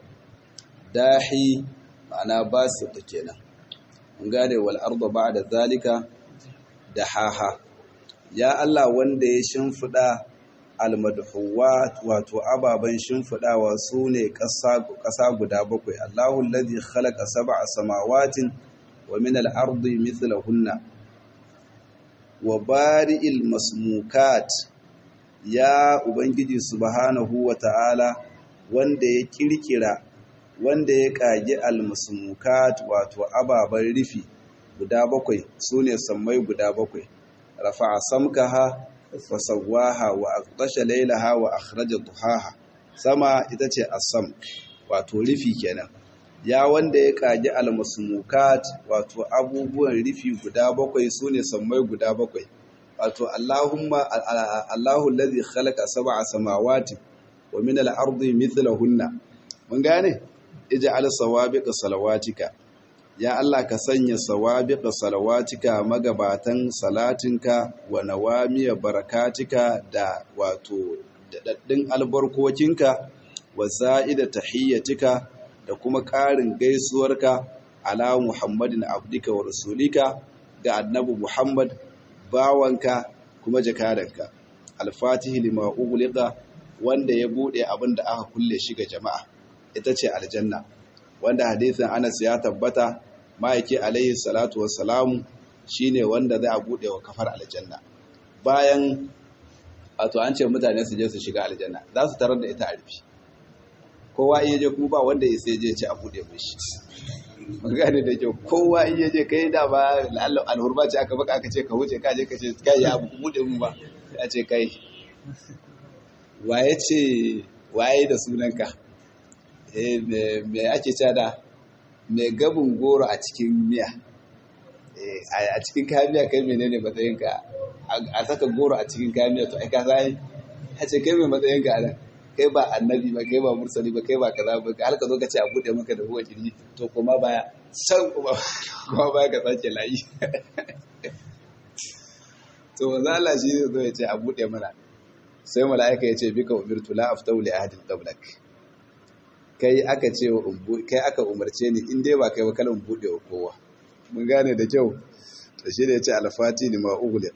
A: dahi ma'ana basu da kenan mun gane wal arda ba'da zalika dahaha ya Allah wanda ya shimfida al madhuwat wato ababan shimfidawa sune ƙasa ƙasa guda bakwai Allahu allazi khalaqa sab'a samawatin wa min al ardi mithlahunna wa bari'il masmukat ya ubangiji subhanahu wa ta'ala wanda ya kirkira wanda ya kage almusmukat wato ababen rufi guda bakwai sune sammai guda bakwai rafa'a samkaha wa sawwaha wa aqtasha laylaha wa akhraja duhaha sama ita ce asam wato rufi kenan ya wanda ya kage almusmukat wato abubuwan rufi guda bakwai sune sammai guda bakwai wato Allahumma Allahu allazi khalaqa sab'a samawati wa min al-ardi mithlahunna mun gane ij'al sawabiqa salawatika ya Allah ka sanya sawabiqa salawatika magabatan salatinka wa nawamiya barakatika da wato daɗaɗɗin albarkokinka wa za'ida tahiyyatika da kuma ƙarin gaisuwarka ala Muhammadin abdika wa rasulika ga annabi Muhammad bawanka kuma jakadanka alfatihi lima ughliqa wanda ya bude abin da aka kulle shi ga jama'a ita ce aljanna wanda hadisin Anas ya tabbata ma'aiki alaihi salatu wassalamu shine wanda zai a bude wa kafar aljanna bayan wato an ce mutane su je su shiga aljanna za su tarar da ita a rufi kowa iya je kuma ba wanda ya sai je ce a bude mishi magana da kyau kowa in yaje kai da ba alhurba ce aka baka aka ce ka wuce ka je ka ce kai ya abu bude mu ba ya ce kai waye ce waye da sunanka eh me ake cewa da me gabin goro a cikin miya a cikin kayan miya kai menene matsayinka a saka goro a cikin kayan miya to ai ka sai ya ce kai mai matsayinka a nan kai ba annabi ba kai ba mursali ba kai ba kaza ba har ka zo ka ce a bude maka da huwa kirji to kuma baya san kuma kuma baya ka sake layi to wanda Allah shi zai zo ya ce a bude mana sai mala'ika ya ce bika umirtu la aftau li ahadin qablak kai aka ce kai aka umarce ni in dai ba kai ba kalan bude wa kowa mun gane da kyau to shi ne ya ce alfati ni ma ughliq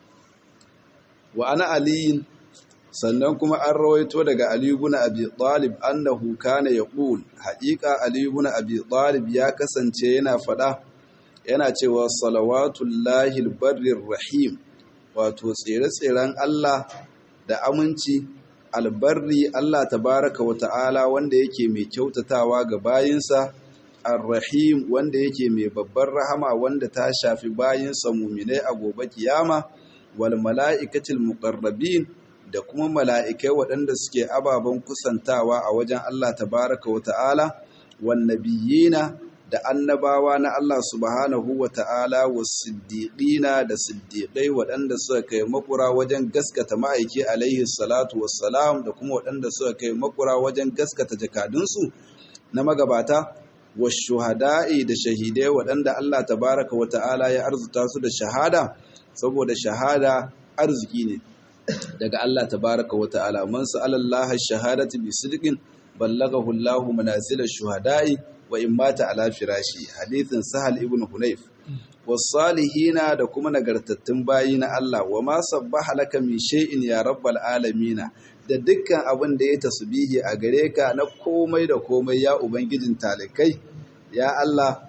A: wa ana aliyin sannan kuma an rawaito daga Ali ibn Abi Talib annahu kana yaqul haqiqa Ali ibn Abi Talib ya kasance yana fada yana cewa salawatullahi albarrir rahim wato tsere-tseren Allah da aminci albarri Allah tabaraka wa ta'ala wanda yake mai kyautatawa ga bayinsa arrahim wanda yake mai babbar rahama wanda ta shafi bayinsa muminai a gobe kiyama wal mala'ikatil muqarrabin da kuma mala'ikai waɗanda suke ababen kusantawa a wajen Allah tabaraka wa ta'ala wan nabiyina da annabawa na Allah subhanahu wa ta'ala wa siddiƙina da siddiƙai waɗanda suka kai makura wajen gaskata ma'aiki alaihi salatu wassalam da kuma waɗanda suka kai makura wajen gaskata jakadunsu na magabata wa shuhada'i da shahidai waɗanda Allah tabaraka wa ta'ala ya arzuta su da shahada saboda shahada arziki ne daga Allah tabaraka wa ta'ala man sa'ala Allah shahadati bi sidqin ballagahu Allah manazil shuhada'i wa in mata ala firashi hadithin sahal ibn hunayf wasalihina da kuma nagartattun bayi na Allah wa ma sabbaha laka min shay'in ya rabbal alamin da dukkan abin da ya tasbihi a gare ka na komai da komai ya ubangijin talikai ya Allah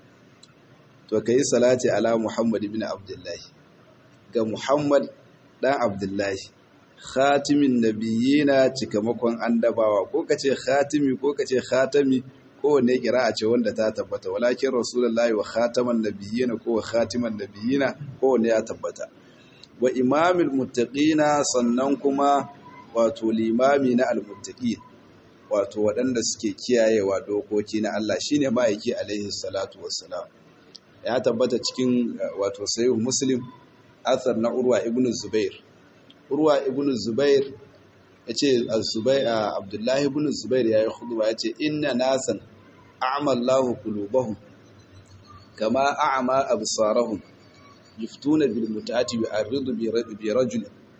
A: to kai salati ala Muhammad ibn Abdullah ga Muhammad dan Abdullahi khatimin nabiyina cikamakon annabawa ko kace khatimi ko kace khatami kowanne kira'a ce wanda ta tabbata walakin rasulullahi wa khataman nabiyina ko wa khatiman nabiyina kowanne ya tabbata wa imamul muttaqina sannan kuma wato limami na almuttaqin wato waɗanda suke kiyayewa dokoki na Allah shine ma'aiki alaihi salatu wassalam ya tabbata cikin wato sahih muslim athar na urwa ibn zubair urwa ibn zubair yace az-zubair abdullahi ibn zubair yayi khutba yace inna nasan a'ma Allahu qulubahum kama a'ma absarahum yuftuna bil mutati wa aridu bi rajul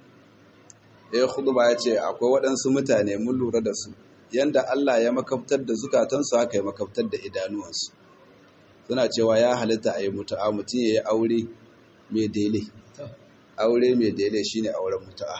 A: yayi khutba yace akwai waɗansu mutane mun lura da su yanda Allah ya makaftar da zukatansu haka ya makaftar da idanuwansu suna cewa ya halitta a yi mutu'a mutum ya yi aure mai dele aure mai dele shine auren mutu'a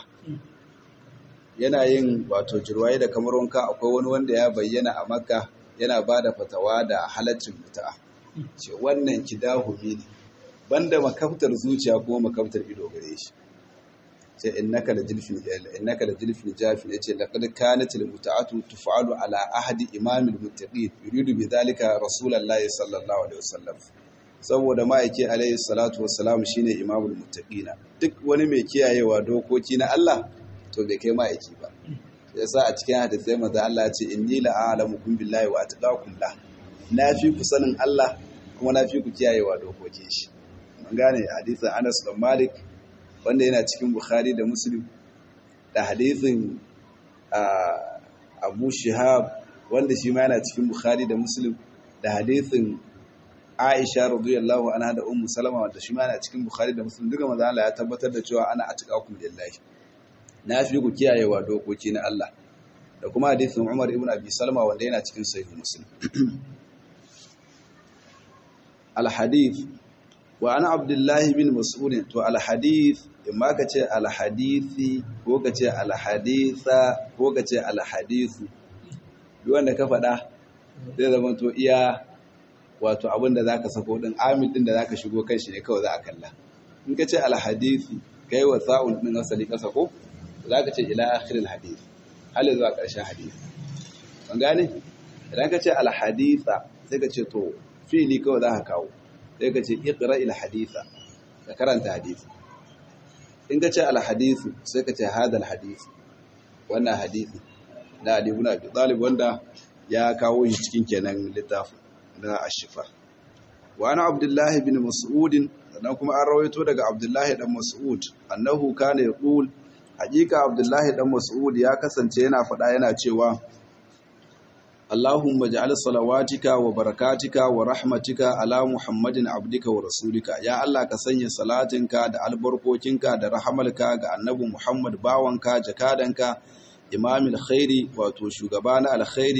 A: yana yin wato jirwaye da kamar wanka akwai wani wanda ya bayyana a makka yana ba da fatawa da halaccin mutu'a ce wannan kidahumi ne banda makaftar zuciya kuma makaftar ido gare shi sai innaka la jilfin innaka la jilfin jafin yace laqad kanat al muta'atu tuf'alu ala ahdi imam al muttaqin yuridu bi dhalika rasulullahi sallallahu alaihi wasallam saboda ma'aiki alaihi salatu wassalam shine imamul muttaqina duk wani mai kiyayewa dokoki na Allah to bai kai ma'aiki ba yasa a cikin hadisi manzo Allah ya ce inni la a'lamukum billahi wa atqakum la na fi ku sanin Allah kuma na fi ku kiyayewa dokokin shi mun gane hadisin Anas bin Malik wanda yana cikin Bukhari da Muslim da hadisin Abu Shihab wanda shi ma yana cikin Bukhari da Muslim da hadisin Aisha radiyallahu anha da Ummu Salama wanda shi ma yana cikin Bukhari da Muslim duka manzo Allah ya tabbatar da cewa ana atqakum lillahi na fi ku kiyayewa dokoki na Allah da kuma hadisin Umar ibn Abi Salma wanda yana cikin Sahih Muslim al-hadith wa ana Abdullah bin Mas'ud to al-hadith imma kace al-hadithi ko kace al-haditha ko kace al-hadithu duk wanda ka faɗa zai zama to iya wato abin da zaka sako din amil din da zaka shigo kan shi ne kawai za a kalla in kace al-hadithi kai wa sa'un din asali kasa ko za ka ce ila akhirin hadith hali zuwa ƙarshen hadith ban gane idan ka ce alhaditha sai ka ce to fili kawai za ka kawo sai ka ce iqra ila haditha ka karanta hadith in ka ce alhadithu sai ka ce hadal hadith wannan hadithi na Ali ibn Abi Talib wanda ya kawo shi cikin kenan littafin na ashifa wa ana Abdullah ibn Mas'ud sannan kuma an rawaito daga Abdullah dan Mas'ud annahu kana yaqul hakika abdullahi dan mas'ud ya kasance yana faɗa yana cewa Allahumma ja'al salawatika wa barakatika wa rahmatika ala Muhammadin abdika wa rasulika ya Allah ka sanya salatinka da albarkokinka da rahamalka ga annabi Muhammad bawanka jakadanka imamul khairi wato shugaba na alkhairi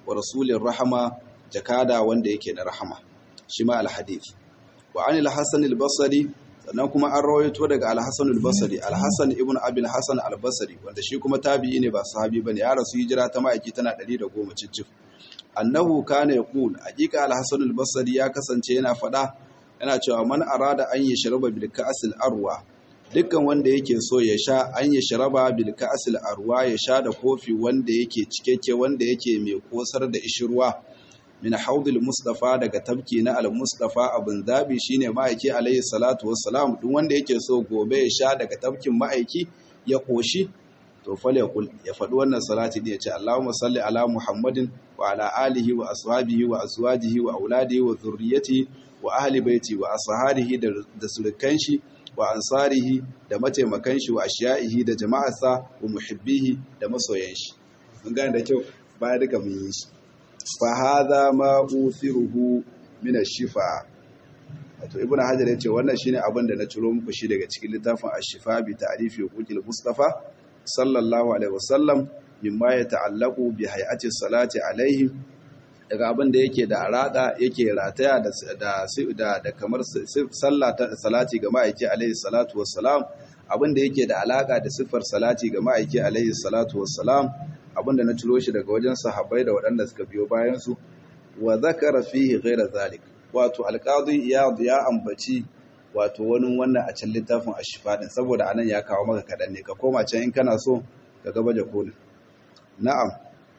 A: wa rasulin rahama jakada wanda yake da rahama shi ma al-hadith wa an al-hasan al-basri sannan kuma an rawaito daga al-hasan al-basri al-hasan ibn abi al-hasan al-basri wanda shi kuma tabi'i ne ba sahabi bane ya rasu hijira ta ma'aiki tana 110 cicif annahu kana yaqul haqiqa al-hasan al-basri ya kasance yana fada yana cewa man arada an yashraba bil ka'sil arwa dukkan wanda yake so ya sha an yashraba bil ka'sil arwa ya sha da kofi wanda yake cikakke wanda yake mai kosar da ishirwa min haudul mustafa daga tabki na al-mustafa abin zabi shine ma'aiki alayhi salatu wassalam duk wanda yake so gobe ya sha daga tabkin ma'aiki ya koshi to fal yaqul ya faɗi wannan salati da yace Allahumma salli ala Muhammadin wa ala alihi wa ashabihi wa azwajihi wa auladihi wa dhurriyyatihi wa ahli baiti wa ashabihi da surukan shi wa ansarihi da mataimakan shi wa ashiya'ihi da jama'arsa wa muhibbihi da masoyan shi mun gane da kyau baya duka mun yi shi fahaza ma uthiruhu min ash-shifa wato ibnu hajar yace wannan shine abin da na ciro muku shi daga cikin littafin ash-shifa bi ta'rifi huquqil mustafa sallallahu alaihi wasallam mimma yata'allaqu bi hay'ati salati alaihi daga abin da yake da arada yake rataya da da da kamar sallah ta salati ga ma'aiki alaihi salatu wassalam abin da yake da alaka da sifar salati ga ma'aiki alaihi salatu wassalam abinda na ciro shi daga wajen sahabbai da waɗanda suka biyo bayansu wa zakara fihi ghaira zalik wato alqadi iyad ya ambaci wato wani wannan a cikin littafin ashifa din saboda anan ya kawo maka kadan ne ka koma can in kana so ka ga baje kolin na'am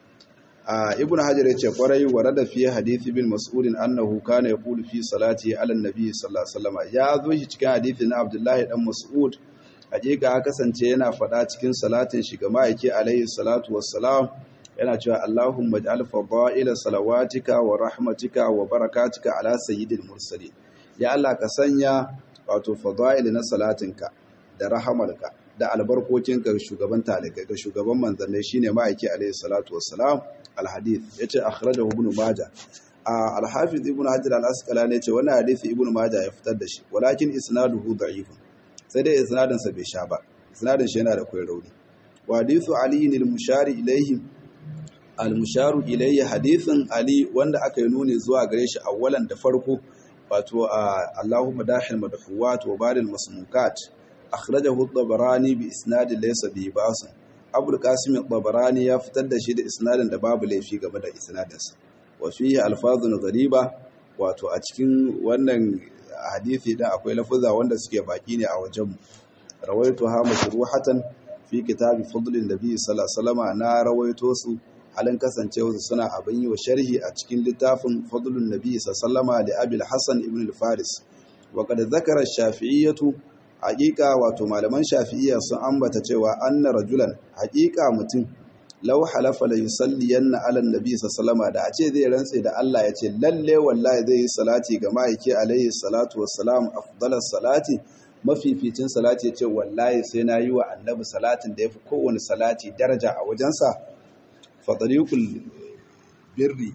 A: a ibnu hajar yace kwarai warada fi hadisi bin mas'ud annahu kana yaqulu fi salati ala nabi sallallahu alaihi wasallam ya zo shi cikin hadisi na abdullahi dan mas'ud hakika ya kasance yana faɗa cikin salatin shi ga ma'aiki alaihi salatu wassalam yana cewa Allahumma ij'al fadaila salawatika wa rahmatika wa barakatika ala sayyidil mursalin ya Allah ka sanya wato fadail na salatinka da rahamarka da albarkokinka ga shugaban talikai ga shugaban manzannai shine ma'aiki alaihi salatu wassalam alhadith yace akhrajahu ibn majah al-hafiz ibn hajar al-asqalani yace wannan hadisi ibn majah ya fitar da shi walakin isnaduhu da'ifun sai dai isnadinsa bai sha ba isnadin shi yana da kwai rauni wa hadithu ali ne al-mushari ilayhi al-musharu ilayhi hadithin ali wanda aka yi nuni zuwa gare shi awwalan da farko wato Allahumma dahil madhuwat wa baril masmukat akhrajahu at-tabarani bi isnad laysa bi ba's Abu al-Qasim at-Tabarani ya fitar da shi da isnadin da babu laifi game da isnadinsa wa fihi alfazun ghariba wato a cikin wannan hadisi da akwai lafuza wanda suke baki ne a wajenmu rawaitu ha mashruhatan fi kitabi fadlin nabi sallallahu alaihi wasallam na rawaito su halin kasancewa su suna abin yi wa sharhi a cikin littafin fadlun nabi sallallahu alaihi da abil hasan ibn al-faris wa qad zakara shafi'iyyatu haqiqa wato malaman shafi'iyya sun ambata cewa anna rajulan haqiqa mutum law halafa la yusalliyanna ala nabi sallallahu da a ce zai rantse da Allah ya ce lalle wallahi zai yi salati ga ma'aiki alaihi salatu wassalam afdalas salati mafificin salati ya ce wallahi sai na yi wa annabi salatin da ya fi kowane salati daraja a wajensa fatarikul birri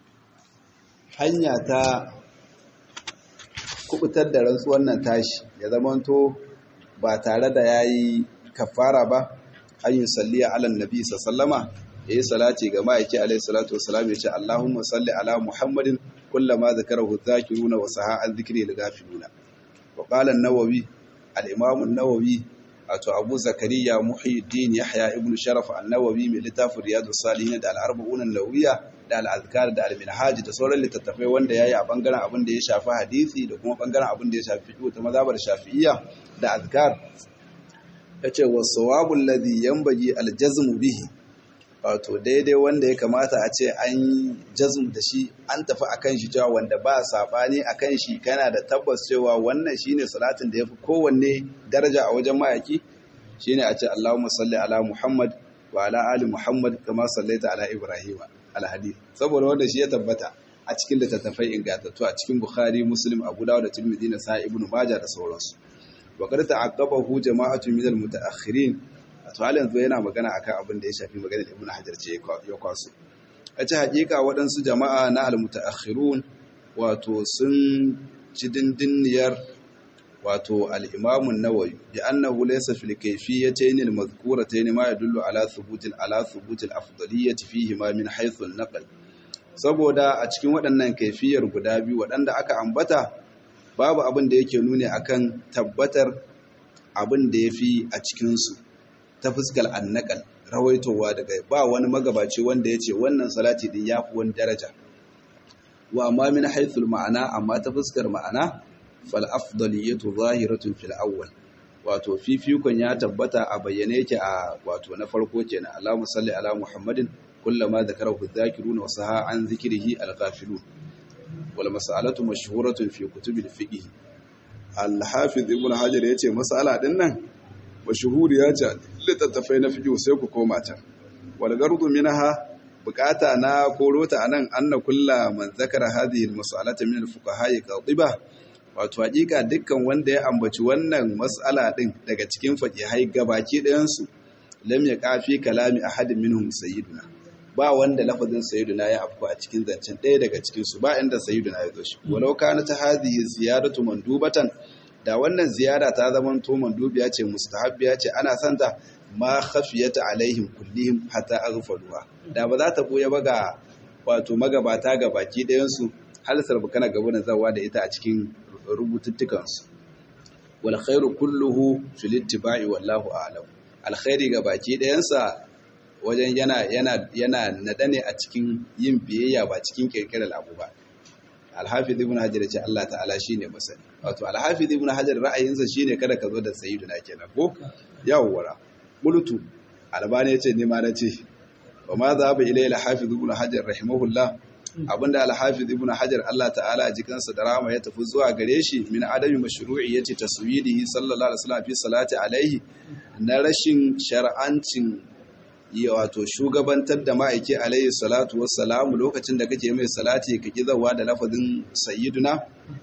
A: hanya ta kubutar da rantsuwan nan tashi ya zamanto ba tare da ya yi kafara ba an yi salliya alan nabi sallama ya yi salati ga ma'aiki alaihi salatu wasalam ya ce Allahumma salli ala Muhammadin kullama zakarahu dhakiruna wa saha an dhikri al-ghafiluna wa qala an-nawawi al-imam an-nawawi wato Abu Zakariya Muhyiddin Yahya ibn Sharaf an-Nawawi mai littafin Riyadus Salihin da al-Arba'un an-Nawawiyya da al-Azkar da al-Minhaj da sauran littattafai wanda yayi a bangaren abin da ya shafi hadisi da kuma bangaren abin da ya shafi fiqh ta mazhabar Shafi'iyya da azkar yace was-sawabu alladhi yanbaghi al-jazmu bihi wato daidai wanda ya kamata a ce an jazm da shi an tafi akan shi cewa wanda ba sabani akan shi kana da tabbas cewa wannan shine salatin da yafi kowanne daraja a wajen mayaki shine a ce Allahumma salli ala Muhammad wa ala ali Muhammad kama sallaita ala Ibrahim al-hadith saboda wanda shi ya tabbata a cikin littattafai ingantattu a cikin Bukhari Muslim Abu Dawud da Tirmidhi na Sahih Ibn Majah da sauransu wa qad ta'aqqabahu jama'atu min al-mutaakhirin to halin yanzu yana magana akan abin da ya shafi maganar Ibn Hajar ce ya kwaso a ce hakika waɗansu jama'a na al-mutaakhirun wato sun ci dindiniyar wato al-Imam an-Nawawi bi annahu laysa fil kayfiyatayn al-madhkuratayn ma yadullu ala thubut ala thubut al-afdaliyyah fihi ma min haythu an-naql saboda a cikin waɗannan kaifiyar guda biyu waɗanda aka ambata babu abin da yake nuni akan tabbatar abin da ya fi a cikinsu ta fuskar annakal rawaitowa daga ba wani magabaci wanda ya ce wannan salati din ya fi wani daraja wa amma min haithul ma'ana amma ta fuskar ma'ana fal afdaliyatu zahiratun fil awwal wato fifikon ya tabbata a bayyane yake a wato na farko kenan Allahumma salli ala Muhammadin kullama dhakarahu dhakiruna wa saha an dhikrihi al-ghafilun wal mas'alatu mashhuratun fi kutubil fiqh al-hafiz ibn hajar yace mas'ala din nan mashhuriya ce littattafai na fiqh sai ku koma ta wal gardu minha bukata na korota anan anna kulla man zakara hadhihi al-mas'alata min al-fuqaha qadiba wato hakika dukkan wanda ya ambaci wannan mas'ala din daga cikin faqihai gabaki ɗayan su lam yaqafi kalami ahadin minhum sayyiduna ba wanda lafazin sayyiduna ya afku a cikin zancen ɗaya daga cikin su ba inda sayyiduna ya zo shi walau kana ta hadhihi ziyaratu mandubatan da wannan ziyara ta zama to mandubiya ce mustahabbiya ce ana santa ma khafiyata alaihim kullihim hatta aghfaluha da ba za ta boye ba ga wato magabata ga baki ɗayan su hal sarbukana gaba da zawa da ita a cikin rubututtukan su wal khairu kulluhu fil ittiba'i wallahu a'lam alkhairi ga baki ɗayan sa wajen yana yana yana nada ne a cikin yin biyayya ba cikin kirkirar abu ba alhafiz ibn hajar ce Allah ta'ala shine masani wato alhafiz ibn hajar ra'ayinsa shine kada ka zo da sayyiduna kenan ko yawwara qultu albani yace ni ma nace wa ma za ba ilayla hafiz ibn hajar rahimahullah abinda alhafiz ibn hajar Allah ta'ala jikansa da rahama ya tafi zuwa gare shi min adami mashru'i yace taswidihi sallallahu alaihi wasallam fi salati alaihi na rashin shar'ancin ya wato shugabantar da ma'aiki alaihi salatu wassalamu lokacin da kake mai salati ka kizawa da lafazin sayyiduna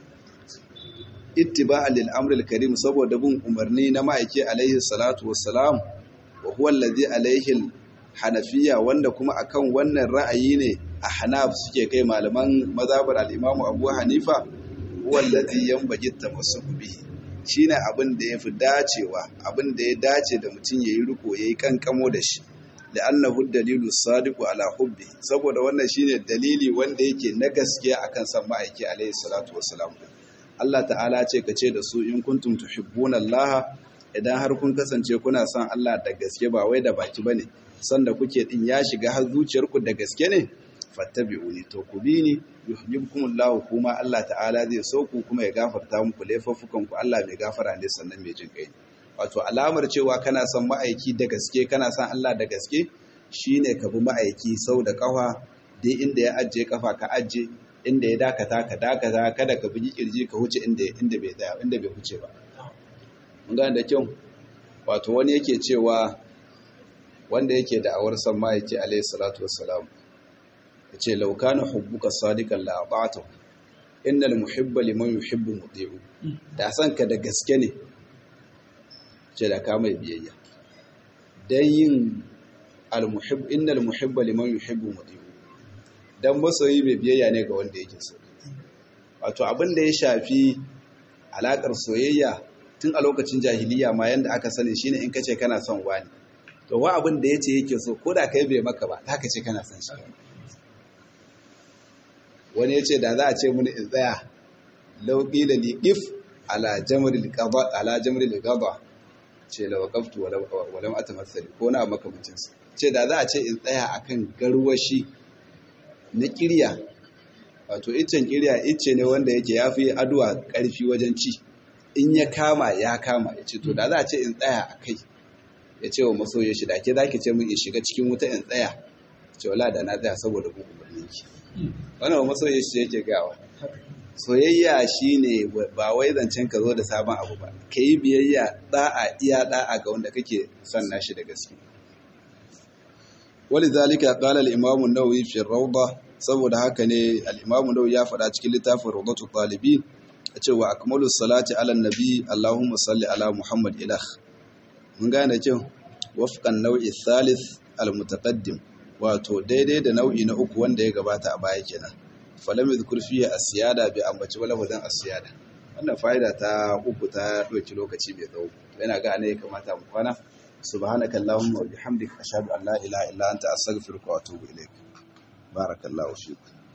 A: ittiba'an lil amril karim saboda bin umarni na ma'aiki alaihi salatu wassalam wa huwa allazi alaihi hanafiya wanda kuma akan wannan ra'ayi ne a hanaf suke kai malaman mazhabar al-imamu abu hanifa huwa allazi yanbaghi tamassuku bihi shine abin da yafi dacewa abin da ya dace da mutum yayi riko yayi kankamo da shi la'annahu dalilu sadiqu ala hubbi saboda wannan shine dalili wanda yake na gaskiya akan san ma'aiki alaihi salatu wassalam Allah ta'ala ce ka ce da su in kuntum tuhibbuna Allah idan har kun kasance kuna son Allah da gaske ba wai da baki bane san da kuke din ya shiga har zuciyarku da gaske ne fattabi'uni to ku bi ni yuhibbukumullahu kuma Allah ta'ala zai so ku kuma ya gafarta muku laifuffukan ku Allah mai gafara ne sannan mai jin kai wato alamar cewa kana son ma'aiki da gaske kana son Allah da gaske shine ka bi ma'aiki sau da kafa dai inda ya ajiye kafa ka ajiye inda ya dakata ka dakata kada ka bugi kirji ka huce inda inda bai tsaya inda bai huce ba mun ga da kyau wato wani yake cewa wanda yake da awar san ma'aiki alayhi salatu wassalam yace law kana hubbuka sadiqan la ata'tu innal muhibba liman yuhibbu muti'u da san ka da gaske ne ce da ka mai biyayya dan yin al-muhibb innal muhibba liman yuhibbu muti'u dan masoyi mai biyayya ne ga wanda yake so wato abin da ya shafi alakar soyayya tun a lokacin jahiliya ma yanda aka sani shine in kace kana son wani to wa abin da yace yake so ko da kai bai maka ba haka ce kana son shi wani yace da za a ce mun in tsaya law qila li if ala jamril qada ala jamril qada ce la waqaftu wa lam atamassali ko na makamancin ce da za a ce in tsaya akan garwashi na kirya wato iccen kirya icce ne wanda yake ya fi aduwa ƙarfi wajen ci in ya kama ya kama ya ce to da za a ce in tsaya a kai ya ce wa masoya shi da ke za ki ce min in shiga cikin wuta in tsaya ce wala da na tsaya saboda kun umarni ki wannan wa masoya shi yake gawa soyayya shine ba wai zancen ka zo da sabon abu ba ka yi biyayya da'a iya da'a ga wanda kake son nashi da gaske ولذلك قال الإمام النووي في الروضة saboda haka ne al-Imam Nawawi ya faɗa cikin littafin Rawdatul Talibin cewa akmalus salati ala nabi Allahumma salli ala Muhammad ilah mun gane cewa wafqan nau'i thalith al-mutaqaddim wato daidai da nau'i na uku wanda ya gabata a baya kenan falam yadhkur fihi as-siyada bi ambaci wala wadan as-siyada wannan fa'ida ta uku ta doki lokaci mai tsawo yana ga ne ya kamata mu kwana subhanaka allahumma wa bihamdika ashhadu an la ilaha illa anta astaghfiruka wa atubu ilaik barakallahu fiik